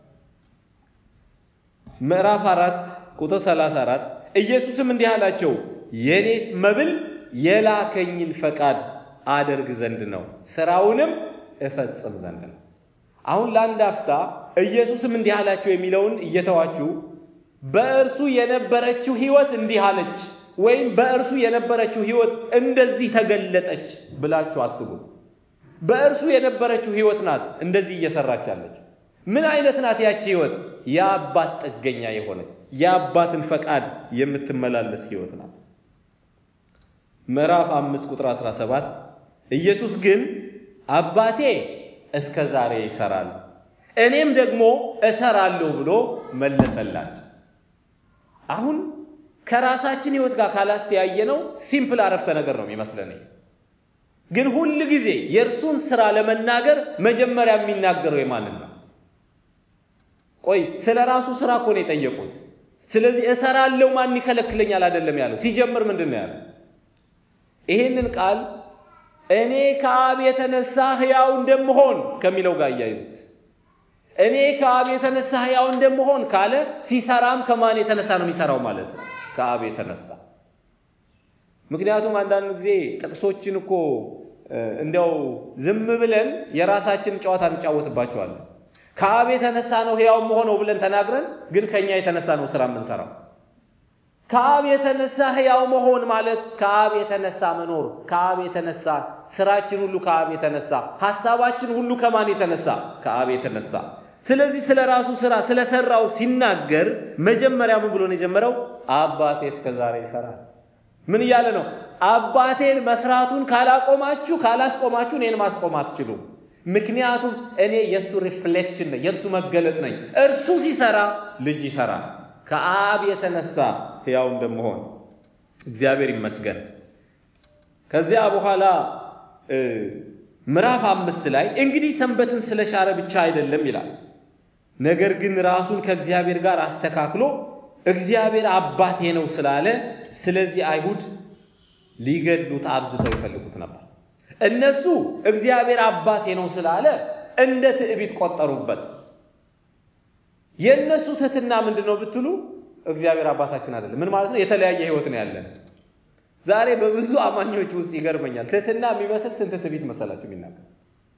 ምዕራፍ አራት ቁጥር 34 ኢየሱስም እንዲህ አላቸው፣ የኔስ መብል የላከኝን ፈቃድ አደርግ ዘንድ ነው፣ ስራውንም እፈጽም ዘንድ ነው። አሁን ለአንድ አፍታ ኢየሱስም እንዲህ አላቸው የሚለውን እየተዋችሁ በእርሱ የነበረችው ህይወት እንዲህ አለች ወይም በእርሱ የነበረችው ህይወት እንደዚህ ተገለጠች ብላችሁ አስቡት። በእርሱ የነበረችው ህይወት ናት እንደዚህ እየሰራች ያለች። ምን አይነት ናት ያቺ ህይወት? የአባት ጥገኛ የሆነች የአባትን ፈቃድ የምትመላለስ ህይወት ናት። ምዕራፍ አምስት ቁጥር 17 ኢየሱስ ግን አባቴ እስከ ዛሬ ይሰራል፣ እኔም ደግሞ እሰራለሁ ብሎ መለሰላቸው። አሁን ከራሳችን ህይወት ጋር ካላስተያየነው ሲምፕል አረፍተ ነገር ነው የሚመስለን። ግን ሁል ጊዜ የእርሱን ስራ ለመናገር መጀመሪያ የሚናገረው የማንን ነው? ቆይ ስለ ራሱ ስራ እኮ ነው የጠየቁት። ስለዚህ እሰራለሁ ማን ይከለክለኛል አይደለም ያለው። ሲጀምር ምንድን ነው ያለው? ይሄንን ቃል እኔ ከአብ የተነሳ ሕያው እንደምሆን ከሚለው ጋር እያይዙት። እኔ ከአብ የተነሳ ሕያው እንደምሆን ካለ ሲሰራም ከማን የተነሳ ነው የሚሰራው ማለት ነው? ከአብ የተነሳ። ምክንያቱም አንዳንድ ጊዜ ጥቅሶችን እኮ እንዲያው ዝም ብለን የራሳችን ጨዋታ እንጫወትባቸዋለን። ከአብ የተነሳ ነው ሕያው መሆነው ብለን ተናግረን ግን ከኛ የተነሳ ነው ስራ የምንሰራው። ከአብ የተነሳ ሕያው መሆን ማለት ከአብ የተነሳ መኖር፣ ከአብ የተነሳ ስራችን ሁሉ ከአብ የተነሳ ሐሳባችን ሁሉ ከማን የተነሳ? ከአብ የተነሳ። ስለዚህ ስለ ራሱ ስራ ስለሰራው ሲናገር መጀመሪያ ምን ብሎ ነው የጀመረው? አባቴ እስከ ዛሬ ይሰራል። ምን እያለ ነው? አባቴን መስራቱን ካላቆማችሁ ካላስቆማችሁ እኔን ማስቆም አትችሉም። ምክንያቱም እኔ የእሱ ሪፍሌክሽን ነኝ፣ የእርሱ መገለጥ ነኝ። እርሱ ሲሰራ ልጅ ይሰራል። ከአብ የተነሳ ሕያው እንደመሆን እግዚአብሔር ይመስገን። ከዚያ በኋላ ምዕራፍ አምስት ላይ እንግዲህ ሰንበትን ስለሻረ ብቻ አይደለም ይላል፣ ነገር ግን ራሱን ከእግዚአብሔር ጋር አስተካክሎ እግዚአብሔር አባቴ ነው ስላለ ስለዚህ አይሁድ ሊገድሉት አብዝተው ይፈልጉት ነበር። እነሱ እግዚአብሔር አባቴ ነው ስላለ እንደ ትዕቢት ቆጠሩበት። የእነሱ ትህትና ምንድን ነው ብትሉ እግዚአብሔር አባታችን አይደለም። ምን ማለት ነው? የተለያየ ህይወት ነው ያለን። ዛሬ በብዙ አማኞች ውስጥ ይገርመኛል። ትህትና የሚመስል ስንት ትዕቢት መሰላችሁ የሚናገር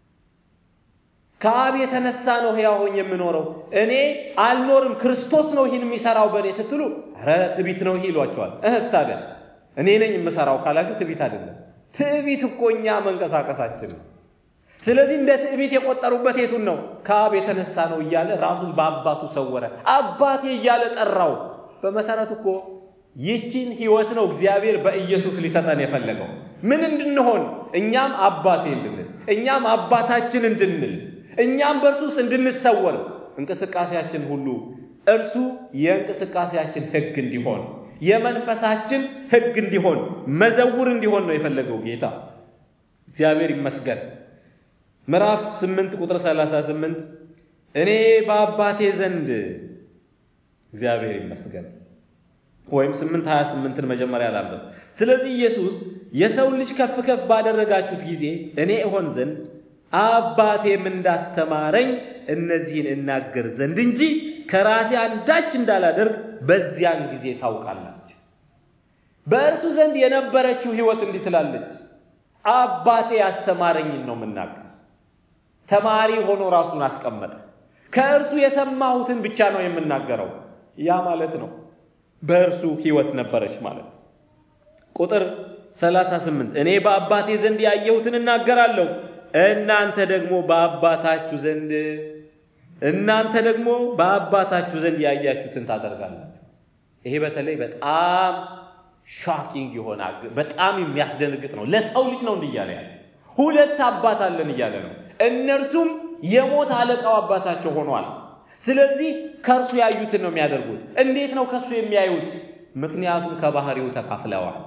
ከአብ የተነሳ ነው ሕያው ሆኜ የምኖረው እኔ አልኖርም፣ ክርስቶስ ነው ይህን የሚሰራው በእኔ ስትሉ፣ ኧረ ትዕቢት ነው ይህ ይሏቸዋል። እህስ ታዲያ እኔ ነኝ የምሰራው ካላችሁ ትዕቢት አይደለም። ትዕቢት እኮ እኛ መንቀሳቀሳችን ነው። ስለዚህ እንደ ትዕቢት የቆጠሩበት የቱን ነው? ከአብ የተነሳ ነው እያለ ራሱን በአባቱ ሰወረ። አባቴ እያለ ጠራው። በመሰረቱ እኮ ይቺን ህይወት ነው እግዚአብሔር በኢየሱስ ሊሰጠን የፈለገው። ምን እንድንሆን? እኛም አባቴ እንድንል፣ እኛም አባታችን እንድንል፣ እኛም በእርሱ ውስጥ እንድንሰወር፣ እንቅስቃሴያችን ሁሉ እርሱ የእንቅስቃሴያችን ህግ እንዲሆን፣ የመንፈሳችን ህግ እንዲሆን፣ መዘውር እንዲሆን ነው የፈለገው ጌታ። እግዚአብሔር ይመስገን። ምዕራፍ 8 ቁጥር 38 እኔ በአባቴ ዘንድ እግዚአብሔር ይመስገን ወይም 8 28ን መጀመሪያ ላንብብ። ስለዚህ ኢየሱስ የሰው ልጅ ከፍ ከፍ ባደረጋችሁት ጊዜ እኔ እሆን ዘንድ አባቴም እንዳስተማረኝ እነዚህን እናገር ዘንድ እንጂ ከራሴ አንዳች እንዳላደርግ በዚያን ጊዜ ታውቃላችሁ። በእርሱ ዘንድ የነበረችው ህይወት እንዲህ ትላለች፣ አባቴ ያስተማረኝን ነው የምናገር። ተማሪ ሆኖ ራሱን አስቀመጠ። ከእርሱ የሰማሁትን ብቻ ነው የምናገረው። ያ ማለት ነው በእርሱ ህይወት ነበረች ማለት ነው። ቁጥር 38 እኔ በአባቴ ዘንድ ያየሁትን እናገራለሁ፣ እናንተ ደግሞ በአባታችሁ ዘንድ እናንተ ደግሞ በአባታችሁ ዘንድ ያያችሁትን ታደርጋላችሁ። ይሄ በተለይ በጣም ሻኪንግ የሆነ በጣም የሚያስደነግጥ ነው። ለሰው ልጅ ነው እንዲህ እያለ ያለ ሁለት አባት አለን እያለ ነው። እነርሱም የሞት አለቃው አባታቸው ሆኗል። ስለዚህ ከእርሱ ያዩትን ነው የሚያደርጉት። እንዴት ነው ከእርሱ የሚያዩት? ምክንያቱም ከባህሪው ተካፍለዋል፣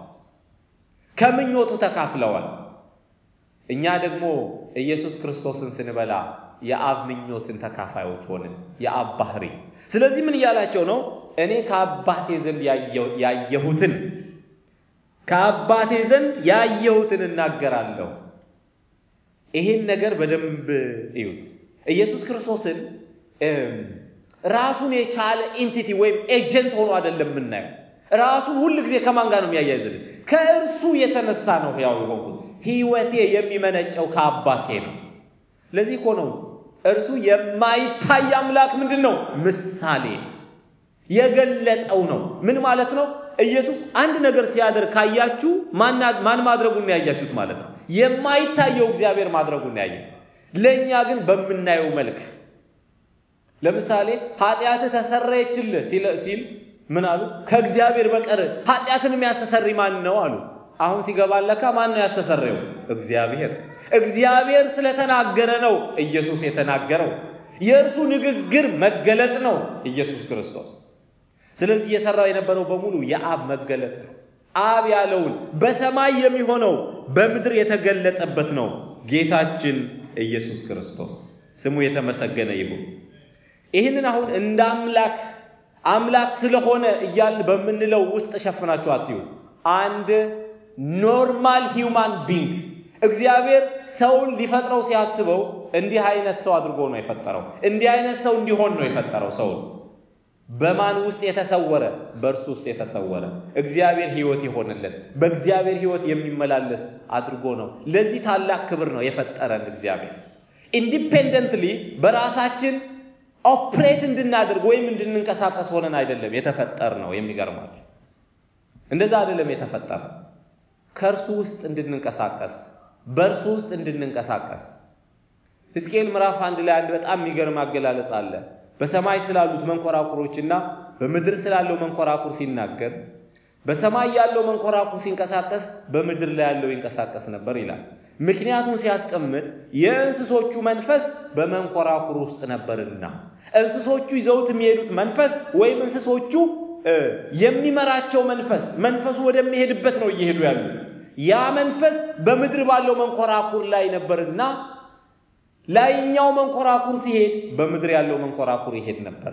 ከምኞቱ ተካፍለዋል። እኛ ደግሞ ኢየሱስ ክርስቶስን ስንበላ የአብ ምኞትን ተካፋዮች ሆንን፣ የአብ ባህሪ። ስለዚህ ምን እያላቸው ነው? እኔ ከአባቴ ዘንድ ያየሁትን ከአባቴ ዘንድ ያየሁትን እናገራለሁ። ይሄን ነገር በደንብ እዩት። ኢየሱስ ክርስቶስን ራሱን የቻለ ኢንቲቲ ወይም ኤጀንት ሆኖ አይደለም የምናየው። ራሱን ሁል ጊዜ ከማን ጋር ነው የሚያያይዝልን? ከእርሱ የተነሳ ነው ሕያው የሆንኩት። ሕይወቴ የሚመነጨው ከአባቴ ነው። ለዚህ እኮ ነው እርሱ የማይታይ አምላክ ምንድን ነው? ምሳሌ የገለጠው ነው። ምን ማለት ነው? ኢየሱስ አንድ ነገር ሲያደርግ ካያችሁ ማን ማድረጉን ነው ያያችሁት ማለት ነው። የማይታየው እግዚአብሔር ማድረጉን ያየ፣ ለእኛ ግን በምናየው መልክ ለምሳሌ ኃጢአትህ ተሰረየችልህ ሲል ምን አሉ? ከእግዚአብሔር በቀር ኃጢአትን የሚያስተሰሪ ማን ነው አሉ። አሁን ሲገባን ለካ ማን ነው ያስተሰረየው? እግዚአብሔር። እግዚአብሔር ስለተናገረ ነው ኢየሱስ የተናገረው። የእርሱ ንግግር መገለጥ ነው ኢየሱስ ክርስቶስ። ስለዚህ እየሰራው የነበረው በሙሉ የአብ መገለጥ ነው። አብ ያለውን በሰማይ የሚሆነው በምድር የተገለጠበት ነው ጌታችን ኢየሱስ ክርስቶስ ስሙ የተመሰገነ ይሁን። ይህንን አሁን እንደ አምላክ አምላክ ስለሆነ እያልን በምንለው ውስጥ ሸፍናችሁ አትዩ። አንድ ኖርማል ሂውማን ቢንግ እግዚአብሔር ሰውን ሊፈጥረው ሲያስበው እንዲህ አይነት ሰው አድርጎ ነው የፈጠረው። እንዲህ አይነት ሰው እንዲሆን ነው የፈጠረው ሰውን በማን ውስጥ የተሰወረ? በእርሱ ውስጥ የተሰወረ እግዚአብሔር ሕይወት የሆነለት በእግዚአብሔር ሕይወት የሚመላለስ አድርጎ ነው። ለዚህ ታላቅ ክብር ነው የፈጠረን እግዚአብሔር። ኢንዲፔንደንትሊ በራሳችን ኦፕሬት እንድናደርግ ወይም እንድንንቀሳቀስ ሆነን አይደለም የተፈጠር ነው። የሚገርማችሁ እንደዛ አይደለም የተፈጠረ ከእርሱ ውስጥ እንድንንቀሳቀስ በእርሱ ውስጥ እንድንንቀሳቀስ ሕዝቅኤል ምዕራፍ አንድ ላይ አንድ በጣም የሚገርም አገላለጽ አለ። በሰማይ ስላሉት መንኮራኩሮችና በምድር ስላለው መንኮራኩር ሲናገር በሰማይ ያለው መንኮራኩር ሲንቀሳቀስ በምድር ላይ ያለው ይንቀሳቀስ ነበር ይላል። ምክንያቱም ሲያስቀምጥ የእንስሶቹ መንፈስ በመንኮራኩር ውስጥ ነበርና እንስሶቹ ይዘውት የሚሄዱት መንፈስ ወይም እንስሶቹ የሚመራቸው መንፈስ መንፈሱ ወደሚሄድበት ነው እየሄዱ ያሉት። ያ መንፈስ በምድር ባለው መንኮራኩር ላይ ነበርና ላይኛው መንኮራኩር ሲሄድ በምድር ያለው መንኮራኩር ይሄድ ነበረ።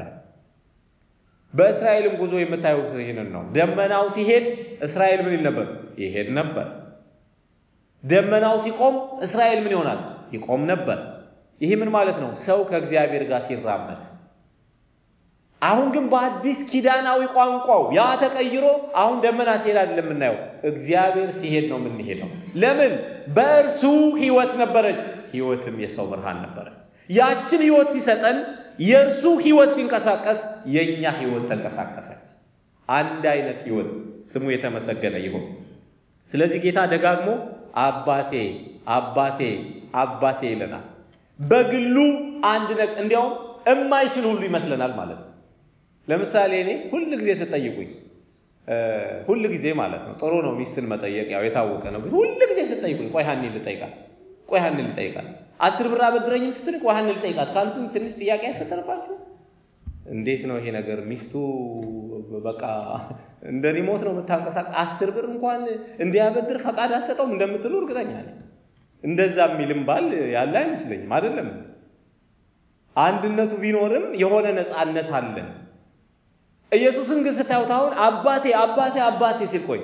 በእስራኤልም ጉዞ የምታዩት ይህንን ነው። ደመናው ሲሄድ እስራኤል ምን ይል ነበር? ይሄድ ነበር። ደመናው ሲቆም እስራኤል ምን ይሆናል? ይቆም ነበር። ይህ ምን ማለት ነው? ሰው ከእግዚአብሔር ጋር ሲራመድ። አሁን ግን በአዲስ ኪዳናዊ ቋንቋው ያ ተቀይሮ አሁን ደመና ሲሄድ አይደለም የምናየው፣ እግዚአብሔር ሲሄድ ነው የምንሄደው። ለምን? በእርሱ ሕይወት ነበረች፣ ሕይወትም የሰው ብርሃን ነበረች። ያችን ሕይወት ሲሰጠን የእርሱ ሕይወት ሲንቀሳቀስ የእኛ ሕይወት ተንቀሳቀሰች። አንድ አይነት ሕይወት ስሙ የተመሰገነ ይሁን። ስለዚህ ጌታ ደጋግሞ አባቴ አባቴ አባቴ ይለናል። በግሉ አንድ ነገር እንዲያውም እማይችል ሁሉ ይመስለናል ማለት ነው። ለምሳሌ እኔ ሁል ጊዜ ስጠይቁኝ ሁል ጊዜ ማለት ነው ጥሩ ነው ሚስትን መጠየቅ ያው የታወቀ ነው። ግን ሁል ጊዜ ስጠይቁኝ ቆይ ሀኒ ልጠይቃት፣ ቆይ ሀኒ ልጠይቃት፣ አስር ብር አበድረኝም ስትል ቆይ ሀኒ ልጠይቃት ካልኩኝ ትንሽ ጥያቄ አይፈጠርባችሁ? እንዴት ነው ይሄ ነገር? ሚስቱ በቃ እንደ ሪሞት ነው የምታንቀሳቀስ። አስር ብር እንኳን እንዲያበድር ፈቃድ አትሰጠውም እንደምትሉ እርግጠኛ ነኝ። እንደዛ የሚልም ባል ያለ አይመስለኝም። አይደለም አንድነቱ ቢኖርም የሆነ ነፃነት አለን። ኢየሱስን ግን ስታዩት አሁን አባቴ አባቴ አባቴ ሲል ቆይ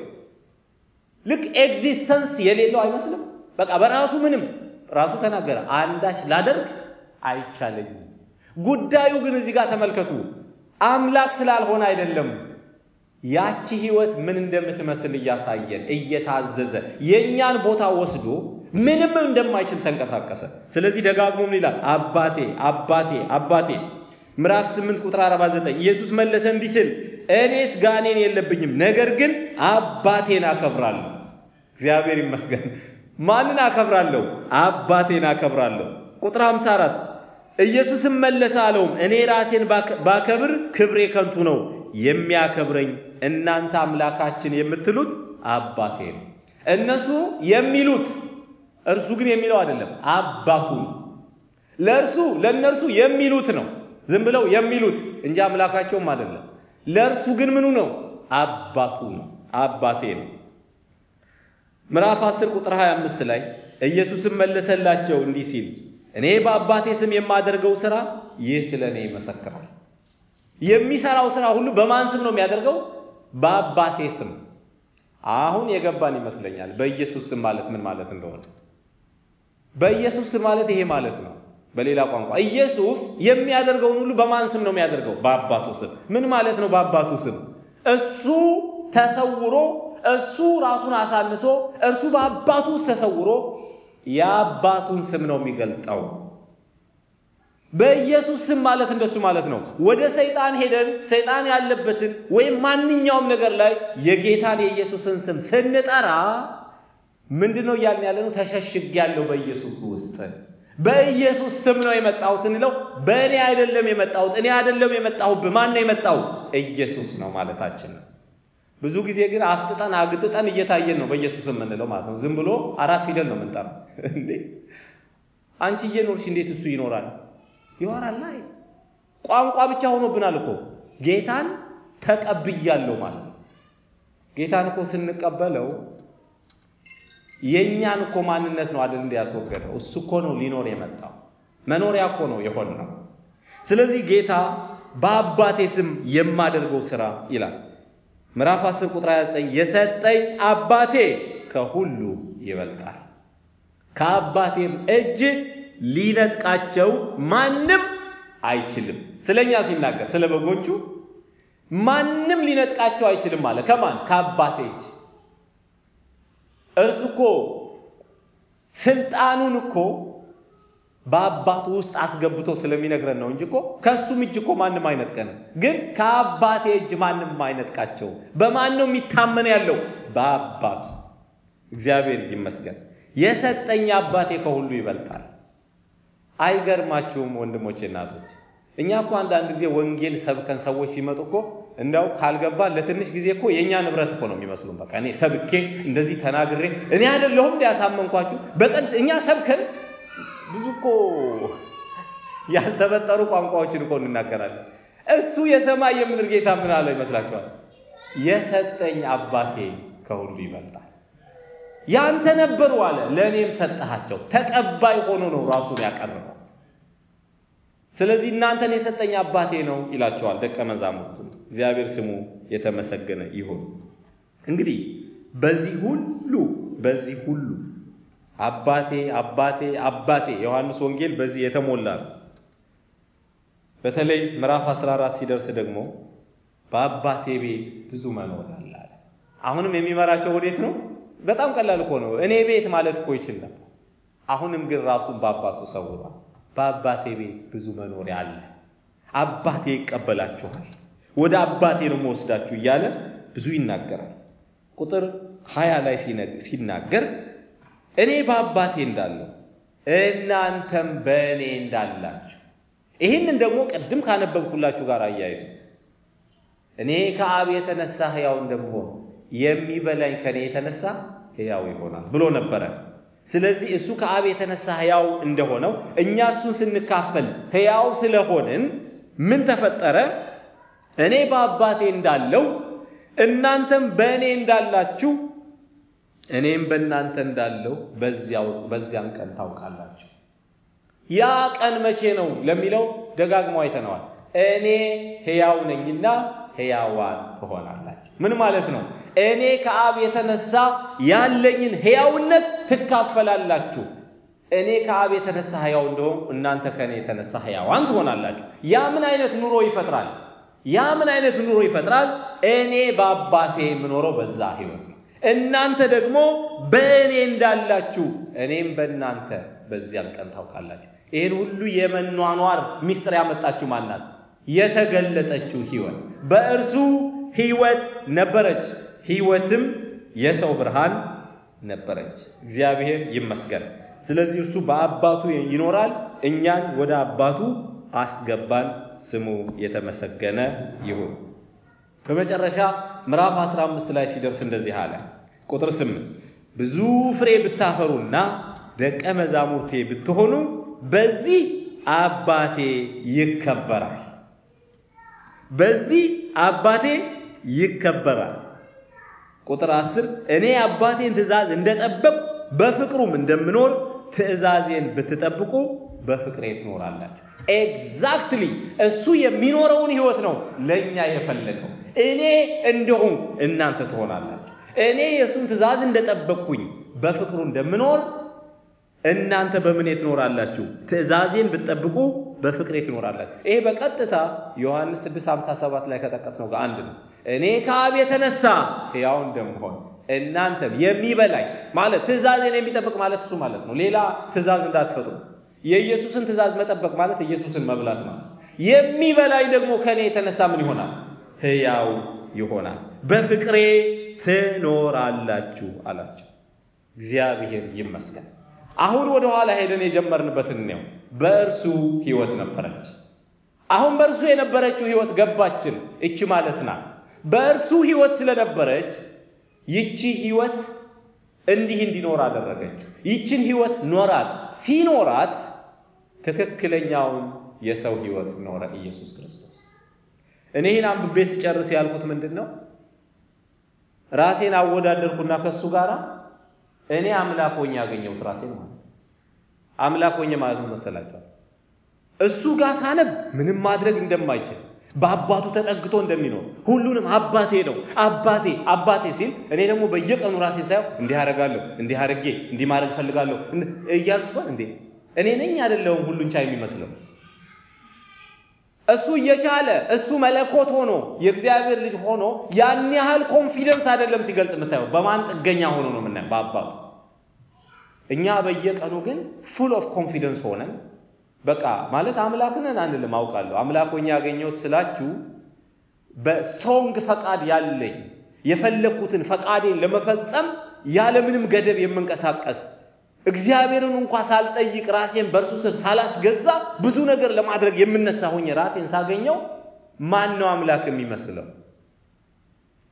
ልክ ኤግዚስተንስ የሌለው አይመስልም። በቃ በራሱ ምንም ራሱ ተናገረ፣ አንዳች ላደርግ አይቻለኝም። ጉዳዩ ግን እዚህ ጋር ተመልከቱ፣ አምላክ ስላልሆነ አይደለም። ያቺ ህይወት ምን እንደምትመስል እያሳየን እየታዘዘ የእኛን ቦታ ወስዶ ምንም እንደማይችል ተንቀሳቀሰ። ስለዚህ ደጋግሞ ምን ይላል? አባቴ አባቴ አባቴ። ምዕራፍ 8 ቁጥር 49 ኢየሱስ መለሰ እንዲህ ሲል እኔስ ጋኔን የለብኝም፣ ነገር ግን አባቴን አከብራለሁ። እግዚአብሔር ይመስገን። ማንን አከብራለሁ? አባቴን አከብራለሁ። ቁጥር 54 ኢየሱስም መለሰ አለውም እኔ ራሴን ባከብር ክብሬ ከንቱ ነው፣ የሚያከብረኝ እናንተ አምላካችን የምትሉት አባቴ ነው። እነሱ የሚሉት እርሱ ግን የሚለው አይደለም፣ አባቱ ነው። ለእርሱ ለእነርሱ የሚሉት ነው፣ ዝም ብለው የሚሉት እንጂ አምላካቸውም አይደለም። ለእርሱ ግን ምኑ ነው? አባቱ ነው፣ አባቴ ነው። ምዕራፍ 10 ቁጥር 25 ላይ ኢየሱስም መለሰላቸው እንዲህ ሲል እኔ በአባቴ ስም የማደርገው ሥራ ይህ ስለ እኔ ይመሰክራል። የሚሰራው ሥራ ሁሉ በማን ስም ነው የሚያደርገው? በአባቴ ስም። አሁን የገባን ይመስለኛል በኢየሱስ ስም ማለት ምን ማለት እንደሆነ። በኢየሱስ ስም ማለት ይሄ ማለት ነው። በሌላ ቋንቋ ኢየሱስ የሚያደርገውን ሁሉ በማን ስም ነው የሚያደርገው? በአባቱ ስም። ምን ማለት ነው? በአባቱ ስም እሱ ተሰውሮ እሱ ራሱን አሳንሶ እርሱ በአባቱ ውስጥ ተሰውሮ የአባቱን ስም ነው የሚገልጠው። በኢየሱስ ስም ማለት እንደሱ ማለት ነው። ወደ ሰይጣን ሄደን ሰይጣን ያለበትን ወይም ማንኛውም ነገር ላይ የጌታን የኢየሱስን ስም ስንጠራ ምንድን ነው እያልን ያለ ነው? ተሸሽግ ያለው በኢየሱስ ውስጥ በኢየሱስ ስም ነው የመጣው ስንለው በእኔ አይደለም የመጣሁት፣ እኔ አይደለም የመጣሁብህ፣ ማን ነው የመጣው? ኢየሱስ ነው ማለታችን ነው። ብዙ ጊዜ ግን አፍጥጠን አግጥጠን እየታየን ነው በኢየሱስ የምንለው ማለት ነው። ዝም ብሎ አራት ፊደል ነው የምንጠራው። እንዴ አንቺ እየኖርሽ እንዴት እሱ ይኖራል? ይኖራል ላይ ቋንቋ ብቻ ሆኖብናል እኮ ጌታን ተቀብያለሁ ማለት ጌታን እኮ ስንቀበለው የእኛን እኮ ማንነት ነው አይደል እንደ ያስወገደው እሱ እኮ ነው ሊኖር የመጣው መኖሪያ እኮ ነው የሆን ነው። ስለዚህ ጌታ በአባቴ ስም የማደርገው ስራ ይላል ምዕራፍ 10 ቁጥር 29 የሰጠኝ አባቴ ከሁሉ ይበልጣል፣ ከአባቴም እጅ ሊነጥቃቸው ማንም አይችልም። ስለኛ ሲናገር ስለ በጎቹ ማንም ሊነጥቃቸው አይችልም አለ። ከማን? ከአባቴ እጅ። እርሱ እኮ ስልጣኑን እኮ በአባቱ ውስጥ አስገብቶ ስለሚነግረን ነው እንጂ እኮ ከእሱም እጅ እኮ ማንም አይነጥቀንም። ግን ከአባቴ እጅ ማንም አይነጥቃቸው። በማን ነው የሚታመን ያለው? በአባቱ። እግዚአብሔር ይመስገን። የሰጠኝ አባቴ ከሁሉ ይበልጣል። አይገርማችሁም ወንድሞቼ እናቶች? እኛ እኮ አንዳንድ ጊዜ ወንጌል ሰብከን ሰዎች ሲመጡ እኮ እንደው ካልገባን ለትንሽ ጊዜ እኮ የእኛ ንብረት እኮ ነው የሚመስሉን። በቃ እኔ ሰብኬ እንደዚህ ተናግሬ እኔ አይደለሁም እንዲ ያሳመንኳችሁ በቀን እኛ ሰብከን ብዙ እኮ ያልተበጠሩ ቋንቋዎችን እኮ እንናገራለን። እሱ የሰማይ የምድር ጌታ ምን አለ ይመስላችኋል? የሰጠኝ አባቴ ከሁሉ ይበልጣል። ያንተ ነበሩ አለ ለእኔም ሰጠሃቸው። ተቀባይ ሆኖ ነው ራሱን ያቀረበው። ስለዚህ እናንተን የሰጠኝ አባቴ ነው ይላቸዋል ደቀ መዛሙርቱ። እግዚአብሔር ስሙ የተመሰገነ ይሁን። እንግዲህ በዚህ ሁሉ በዚህ ሁሉ አባቴ አባቴ አባቴ ዮሐንስ ወንጌል በዚህ የተሞላ ነው። በተለይ ምዕራፍ 14 ሲደርስ ደግሞ በአባቴ ቤት ብዙ መኖሪያ አለ። አሁንም የሚመራቸው ወዴት ነው? በጣም ቀላል እኮ ነው። እኔ ቤት ማለት እኮ ይችል ነበር። አሁንም ግን ራሱን በአባቱ ሰውሯል። በአባቴ ቤት ብዙ መኖሪያ አለ፣ አባቴ ይቀበላችኋል፣ ወደ አባቴ ነው መወስዳችሁ እያለ ብዙ ይናገራል። ቁጥር ሀያ ላይ ሲናገር እኔ በአባቴ እንዳለሁ እናንተም በእኔ እንዳላችሁ። ይህንን ደግሞ ቅድም ካነበብኩላችሁ ጋር አያይዙት። እኔ ከአብ የተነሳ ሕያው እንደምሆን የሚበላኝ ከእኔ የተነሳ ሕያው ይሆናል ብሎ ነበረ። ስለዚህ እሱ ከአብ የተነሳ ሕያው እንደሆነው እኛ እሱን ስንካፈል ሕያው ስለሆንን ምን ተፈጠረ? እኔ በአባቴ እንዳለው እናንተም በእኔ እንዳላችሁ እኔም በእናንተ እንዳለው በዚያን ቀን ታውቃላችሁ። ያ ቀን መቼ ነው ለሚለው ደጋግሞ አይተነዋል። እኔ ሕያው ነኝና ሕያዋን ትሆናላችሁ። ምን ማለት ነው? እኔ ከአብ የተነሳ ያለኝን ሕያውነት ትካፈላላችሁ። እኔ ከአብ የተነሳ ሕያው እንደሆን እናንተ ከእኔ የተነሳ ሕያዋን ትሆናላችሁ። ያ ምን አይነት ኑሮ ይፈጥራል? ያ ምን አይነት ኑሮ ይፈጥራል? እኔ በአባቴ የምኖረው በዛ ሕይወት ነው። እናንተ ደግሞ በእኔ እንዳላችሁ እኔም በእናንተ በዚያን ቀን ታውቃላችሁ። ይህን ሁሉ የመኗኗር ሚስጥር ያመጣችሁ ማናት? የተገለጠችው ሕይወት በእርሱ ሕይወት ነበረች፣ ሕይወትም የሰው ብርሃን ነበረች። እግዚአብሔር ይመስገን። ስለዚህ እርሱ በአባቱ ይኖራል፣ እኛን ወደ አባቱ አስገባን። ስሙ የተመሰገነ ይሁን። በመጨረሻ ምዕራፍ 15 ላይ ሲደርስ እንደዚህ አለ። ቁጥር 8 ብዙ ፍሬ ብታፈሩና ደቀ መዛሙርቴ ብትሆኑ በዚህ አባቴ ይከበራል። በዚህ አባቴ ይከበራል። ቁጥር 10 እኔ አባቴን ትእዛዝ እንደጠበቅኩ በፍቅሩም እንደምኖር ትእዛዜን ብትጠብቁ በፍቅሬ ትኖራላችሁ። ኤግዛክትሊ እሱ የሚኖረውን ህይወት ነው ለእኛ የፈለገው። እኔ እንደሆን እናንተ ትሆናላችሁ። እኔ የእሱን ትእዛዝ እንደጠበቅኩኝ በፍቅሩ እንደምኖር እናንተ በምኔ ትኖራላችሁ? ትእዛዜን ብትጠብቁ በፍቅሬ ትኖራላችሁ። ይሄ በቀጥታ ዮሐንስ 6:57 ላይ ከጠቀስነው ጋር አንድ ነው። እኔ ከአብ የተነሳ ሕያው እንደምሆን እናንተም የሚበላኝ ማለት ትእዛዜን የሚጠብቅ ማለት እሱ ማለት ነው። ሌላ ትእዛዝ እንዳትፈጥሩ። የኢየሱስን ትእዛዝ መጠበቅ ማለት ኢየሱስን መብላት ማለት። የሚበላኝ ደግሞ ከእኔ የተነሳ ምን ይሆናል? ሕያው ይሆናል። በፍቅሬ ትኖራላችሁ አላቸው። እግዚአብሔር ይመስገን። አሁን ወደ ኋላ ሄደን የጀመርንበትን ነው። በእርሱ ህይወት ነበረች። አሁን በእርሱ የነበረችው ህይወት ገባችን። እቺ ማለት ናት። በእርሱ ህይወት ስለነበረች ይቺ ህይወት እንዲህ እንዲኖር አደረገችው። ይችን ህይወት ኖራት። ሲኖራት ትክክለኛውን የሰው ህይወት ኖረ ኢየሱስ ክርስቶስ። እኔ ይህን አንብቤ ስጨርስ ያልኩት ምንድን ነው? ራሴን አወዳደርኩና ከእሱ ጋር እኔ አምላክ ሆኜ ያገኘሁት ራሴን ማለት ነው። አምላክ ሆኜ ማለት ነው መሰላችኋል? እሱ ጋር ሳነብ ምንም ማድረግ እንደማይችል በአባቱ ተጠግቶ እንደሚኖር ሁሉንም አባቴ ነው አባቴ አባቴ ሲል እኔ ደግሞ በየቀኑ ራሴ ሳየው እንዲህ አደርጋለሁ እንዲህ አድርጌ እንዲህ ማድረግ ፈልጋለሁ እያልኩ ሲሆን እንዴ እኔ ነኝ አይደለሁም ሁሉን ቻይ የሚመስለው እሱ እየቻለ እሱ መለኮት ሆኖ የእግዚአብሔር ልጅ ሆኖ ያን ያህል ኮንፊደንስ አይደለም ሲገልጥ የምታየው በማን ጥገኛ ሆኖ ነው የምናየው በአባቱ እኛ በየቀኑ ግን ፉል ኦፍ ኮንፊደንስ ሆነን በቃ ማለት አምላክ ነን አንልም። አውቃለሁ አምላክ ሆኜ ያገኘሁት ስላችሁ በስትሮንግ ፈቃድ ያለኝ የፈለግኩትን ፈቃዴን ለመፈጸም ያለምንም ገደብ የምንቀሳቀስ እግዚአብሔርን እንኳ ሳልጠይቅ ራሴን በእርሱ ስር ሳላስገዛ ብዙ ነገር ለማድረግ የምነሳ ሆኜ ራሴን ሳገኘው ማን ነው አምላክ የሚመስለው?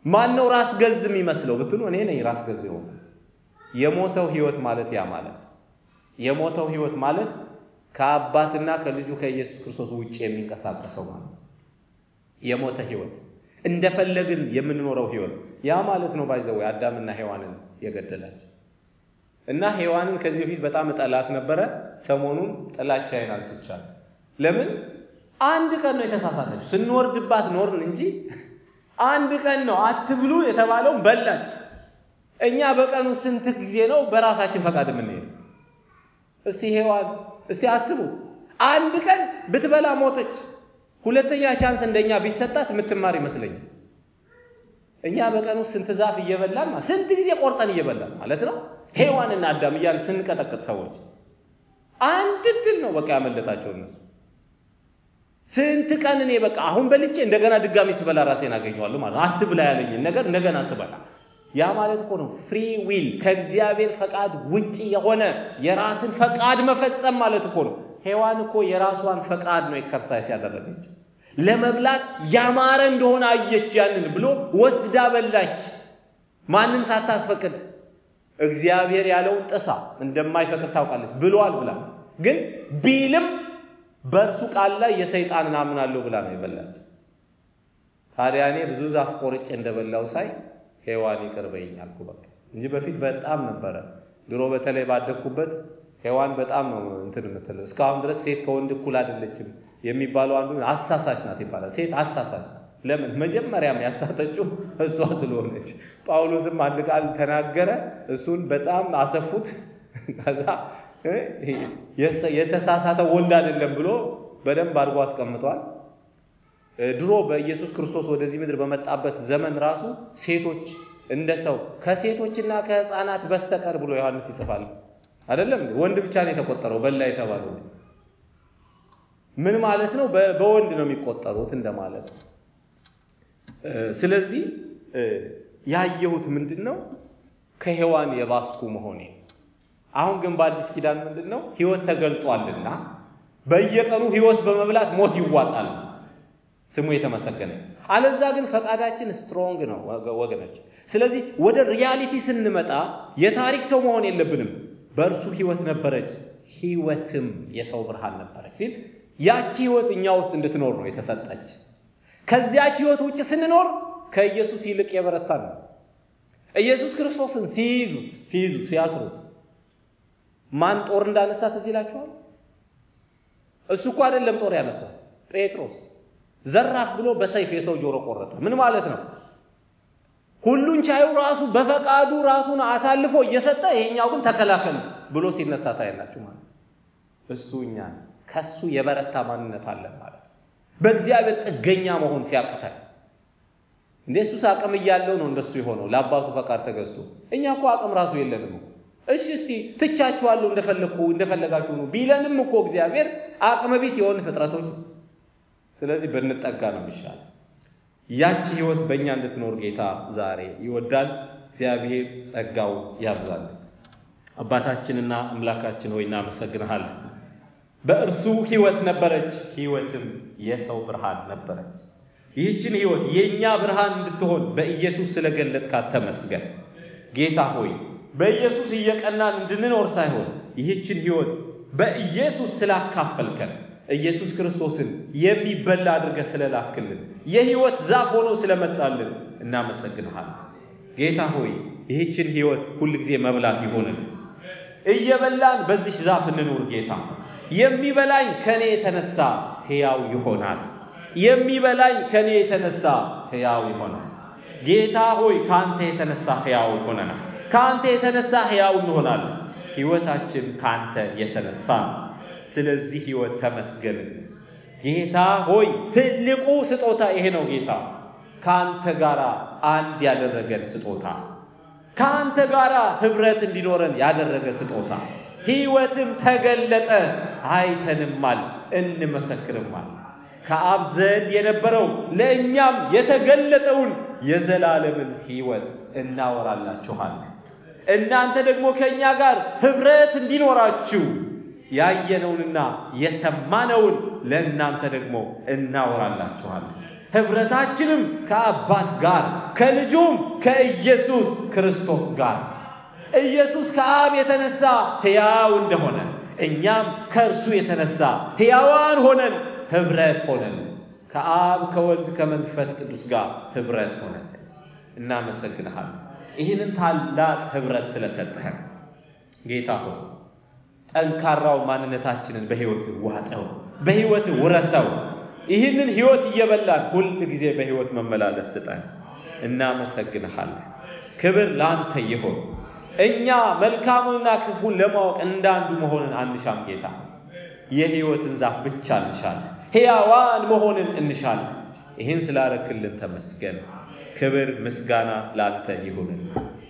ማን ነው ራስ ገዝ የሚመስለው ብትሉ እኔ ነኝ ራስ ገዝ የሆነ የሞተው ህይወት ማለት ያ ማለት የሞተው ህይወት ማለት ከአባትና ከልጁ ከኢየሱስ ክርስቶስ ውጭ የሚንቀሳቀሰው ማለት የሞተ ህይወት እንደፈለግን የምንኖረው ህይወት ያ ማለት ነው። ባይዘው አዳምና ሔዋንን የገደላቸው እና ሔዋንን ከዚህ በፊት በጣም እጠላት ነበረ። ሰሞኑን ጥላቻዬን አንስቻለሁ። ለምን አንድ ቀን ነው የተሳሳተችው። ስንወርድባት ኖርን እንጂ አንድ ቀን ነው አትብሉ የተባለውን በላች። እኛ በቀኑ ስንት ጊዜ ነው በራሳችን ፈቃድ የምንሄድ? እስቲ ሔዋን እስቲ አስቡት። አንድ ቀን ብትበላ ሞተች። ሁለተኛ ቻንስ እንደኛ ቢሰጣት የምትማር ይመስለኛል። እኛ በቀኑ ስንት ዛፍ እየበላን ስንት ጊዜ ቆርጠን እየበላን ማለት ነው። ሔዋንና አዳም እያልን ስንቀጠቅጥ ሰዎች አንድ ድል ነው በቃ ያመለጣቸው እነሱ። ስንት ቀን እኔ በቃ አሁን በልቼ እንደገና ድጋሚ ስበላ ራሴን አገኘዋለሁ ማለት ነው። አትብላ ያለኝን ነገር እንደገና ስበላ ያ ማለት እኮ ነው ፍሪ ዊል ከእግዚአብሔር ፈቃድ ውጪ የሆነ የራስን ፈቃድ መፈጸም ማለት እኮ ነው። ሔዋን እኮ የራሷን ፈቃድ ነው ኤክሰርሳይዝ ያደረገች። ለመብላት ያማረ እንደሆነ አየች። ያንን ብሎ ወስዳ በላች። ማንን ሳታስፈቅድ እግዚአብሔር ያለውን ጥሳ እንደማይፈቅድ ታውቃለች። ብሏል ብላ ግን ቢልም በእርሱ ቃል ላይ የሰይጣንን አምናለሁ ብላ ነው የበላች። ታዲያ እኔ ብዙ ዛፍ ቆርጬ እንደበላው ሳይ ሔዋን ይቅር በይኝ አልኩ በቃ እንጂ በፊት በጣም ነበረ። ድሮ በተለይ ባደግኩበት ሔዋን በጣም ነው እንትን የምትለው። እስካሁን ድረስ ሴት ከወንድ እኩል አይደለችም የሚባለው አንዱ አሳሳች ናት ይባላል። ሴት አሳሳች ናት። ለምን? መጀመሪያም ያሳተችው እሷ ስለሆነች። ጳውሎስም አንድ ቃል ተናገረ፣ እሱን በጣም አሰፉት። ከዛ የተሳሳተ ወንድ አይደለም ብሎ በደንብ አድርጎ አስቀምጧል። ድሮ በኢየሱስ ክርስቶስ ወደዚህ ምድር በመጣበት ዘመን ራሱ ሴቶች እንደ ሰው ከሴቶችና ከሕፃናት በስተቀር ብሎ ዮሐንስ ይጽፋል። አይደለም ወንድ ብቻ ነው የተቆጠረው በላ የተባለው ምን ማለት ነው? በወንድ ነው የሚቆጠሩት እንደማለት ነው። ስለዚህ ያየሁት ምንድን ነው? ከሔዋን የባስኩ መሆኔ። አሁን ግን በአዲስ ኪዳን ምንድን ነው? ህይወት ተገልጧልና በየቀኑ ህይወት በመብላት ሞት ይዋጣል። ስሙ የተመሰገነ። አለዛ ግን ፈቃዳችን ስትሮንግ ነው ወገኖች። ስለዚህ ወደ ሪያሊቲ ስንመጣ የታሪክ ሰው መሆን የለብንም። በእርሱ ህይወት ነበረች፣ ህይወትም የሰው ብርሃን ነበረች ሲል ያቺ ህይወት እኛ ውስጥ እንድትኖር ነው የተሰጠች። ከዚያች ህይወት ውጭ ስንኖር ከኢየሱስ ይልቅ የበረታን ነው። ኢየሱስ ክርስቶስን ሲይዙት ሲይዙት ሲያስሩት ማን ጦር እንዳነሳ ትዝ ይላችኋል? እሱ እኮ አይደለም ጦር ያነሳ ጴጥሮስ ዘራፍ ብሎ በሰይፍ የሰው ጆሮ ቆረጠ። ምን ማለት ነው? ሁሉን ቻዩ ራሱ በፈቃዱ ራሱን አሳልፎ እየሰጠ ይሄኛው ግን ተከላከል ብሎ ሲነሳ ታያላችሁ ማለት እሱ እኛ ከሱ የበረታ ማንነት አለን ማለት በእግዚአብሔር ጥገኛ መሆን ሲያቅተን እንደ እሱስ አቅም እያለው ነው እንደሱ የሆነው ለአባቱ ፈቃድ ተገዝቶ። እኛ እኮ አቅም ራሱ የለንም። እሺ እስቲ ትቻችኋለሁ እንደፈለግኩ እንደፈለጋችሁ ነው ቢለንም እኮ እግዚአብሔር አቅመ ቢስ የሆን ፍጥረቶች ስለዚህ ብንጠጋ ነው የሚሻል። ያቺ ህይወት በእኛ እንድትኖር ጌታ ዛሬ ይወዳል። እግዚአብሔር ጸጋው ያብዛል። አባታችንና አምላካችን ሆይ እናመሰግንሃለን። በእርሱ ህይወት ነበረች፣ ህይወትም የሰው ብርሃን ነበረች። ይህችን ህይወት የእኛ ብርሃን እንድትሆን በኢየሱስ ስለገለጥካት ተመስገን። ጌታ ሆይ በኢየሱስ እየቀናን እንድንኖር ሳይሆን ይህችን ህይወት በኢየሱስ ስላካፈልከን ኢየሱስ ክርስቶስን የሚበላ አድርገህ ስለላክልን የህይወት ዛፍ ሆኖ ስለመጣልን እናመሰግንሃለን። ጌታ ሆይ ይህችን ህይወት ሁልጊዜ መብላት ይሆንን። እየበላን በዚች ዛፍ እንኑር። ጌታ የሚበላኝ ከኔ የተነሳ ሕያው ይሆናል። የሚበላኝ ከኔ የተነሳ ሕያው ይሆናል። ጌታ ሆይ ከአንተ የተነሳ ሕያው ይሆነናል። ከአንተ የተነሳ ሕያው እንሆናለን። ህይወታችን ከአንተ የተነሳ ነው። ስለዚህ ህይወት ተመስገን ጌታ ሆይ። ትልቁ ስጦታ ይሄ ነው ጌታ፣ ከአንተ ጋር አንድ ያደረገን ስጦታ፣ ከአንተ ጋር ህብረት እንዲኖረን ያደረገ ስጦታ። ህይወትም ተገለጠ፣ አይተንማል፣ እንመሰክርማል። ከአብ ዘንድ የነበረው ለእኛም የተገለጠውን የዘላለምን ህይወት እናወራላችኋለን። እናንተ ደግሞ ከእኛ ጋር ህብረት እንዲኖራችሁ ያየነውንና የሰማነውን ለእናንተ ደግሞ እናወራላችኋለን። ኅብረታችንም ከአባት ጋር ከልጁም ከኢየሱስ ክርስቶስ ጋር ኢየሱስ ከአብ የተነሳ ሕያው እንደሆነ እኛም ከእርሱ የተነሳ ሕያዋን ሆነን ኅብረት ሆነን ከአብ ከወልድ ከመንፈስ ቅዱስ ጋር ኅብረት ሆነን እናመሰግንሃል። ይህንን ታላቅ ኅብረት ስለሰጠህን ጌታ ሆይ ጠንካራው ማንነታችንን በሕይወት ዋጠው፣ በሕይወት ውረሰው። ይህንን ሕይወት እየበላን ሁል ጊዜ በሕይወት መመላለስ ስጠን። እናመሰግንሃለን። ክብር ለአንተ ይሆን። እኛ መልካሙንና ክፉን ለማወቅ እንዳንዱ መሆንን አንሻም ጌታ። የሕይወትን ዛፍ ብቻ እንሻለን። ሕያዋን መሆንን እንሻለን። ይህን ስላረክልን ተመስገን። ክብር ምስጋና ላንተ ይሁንን።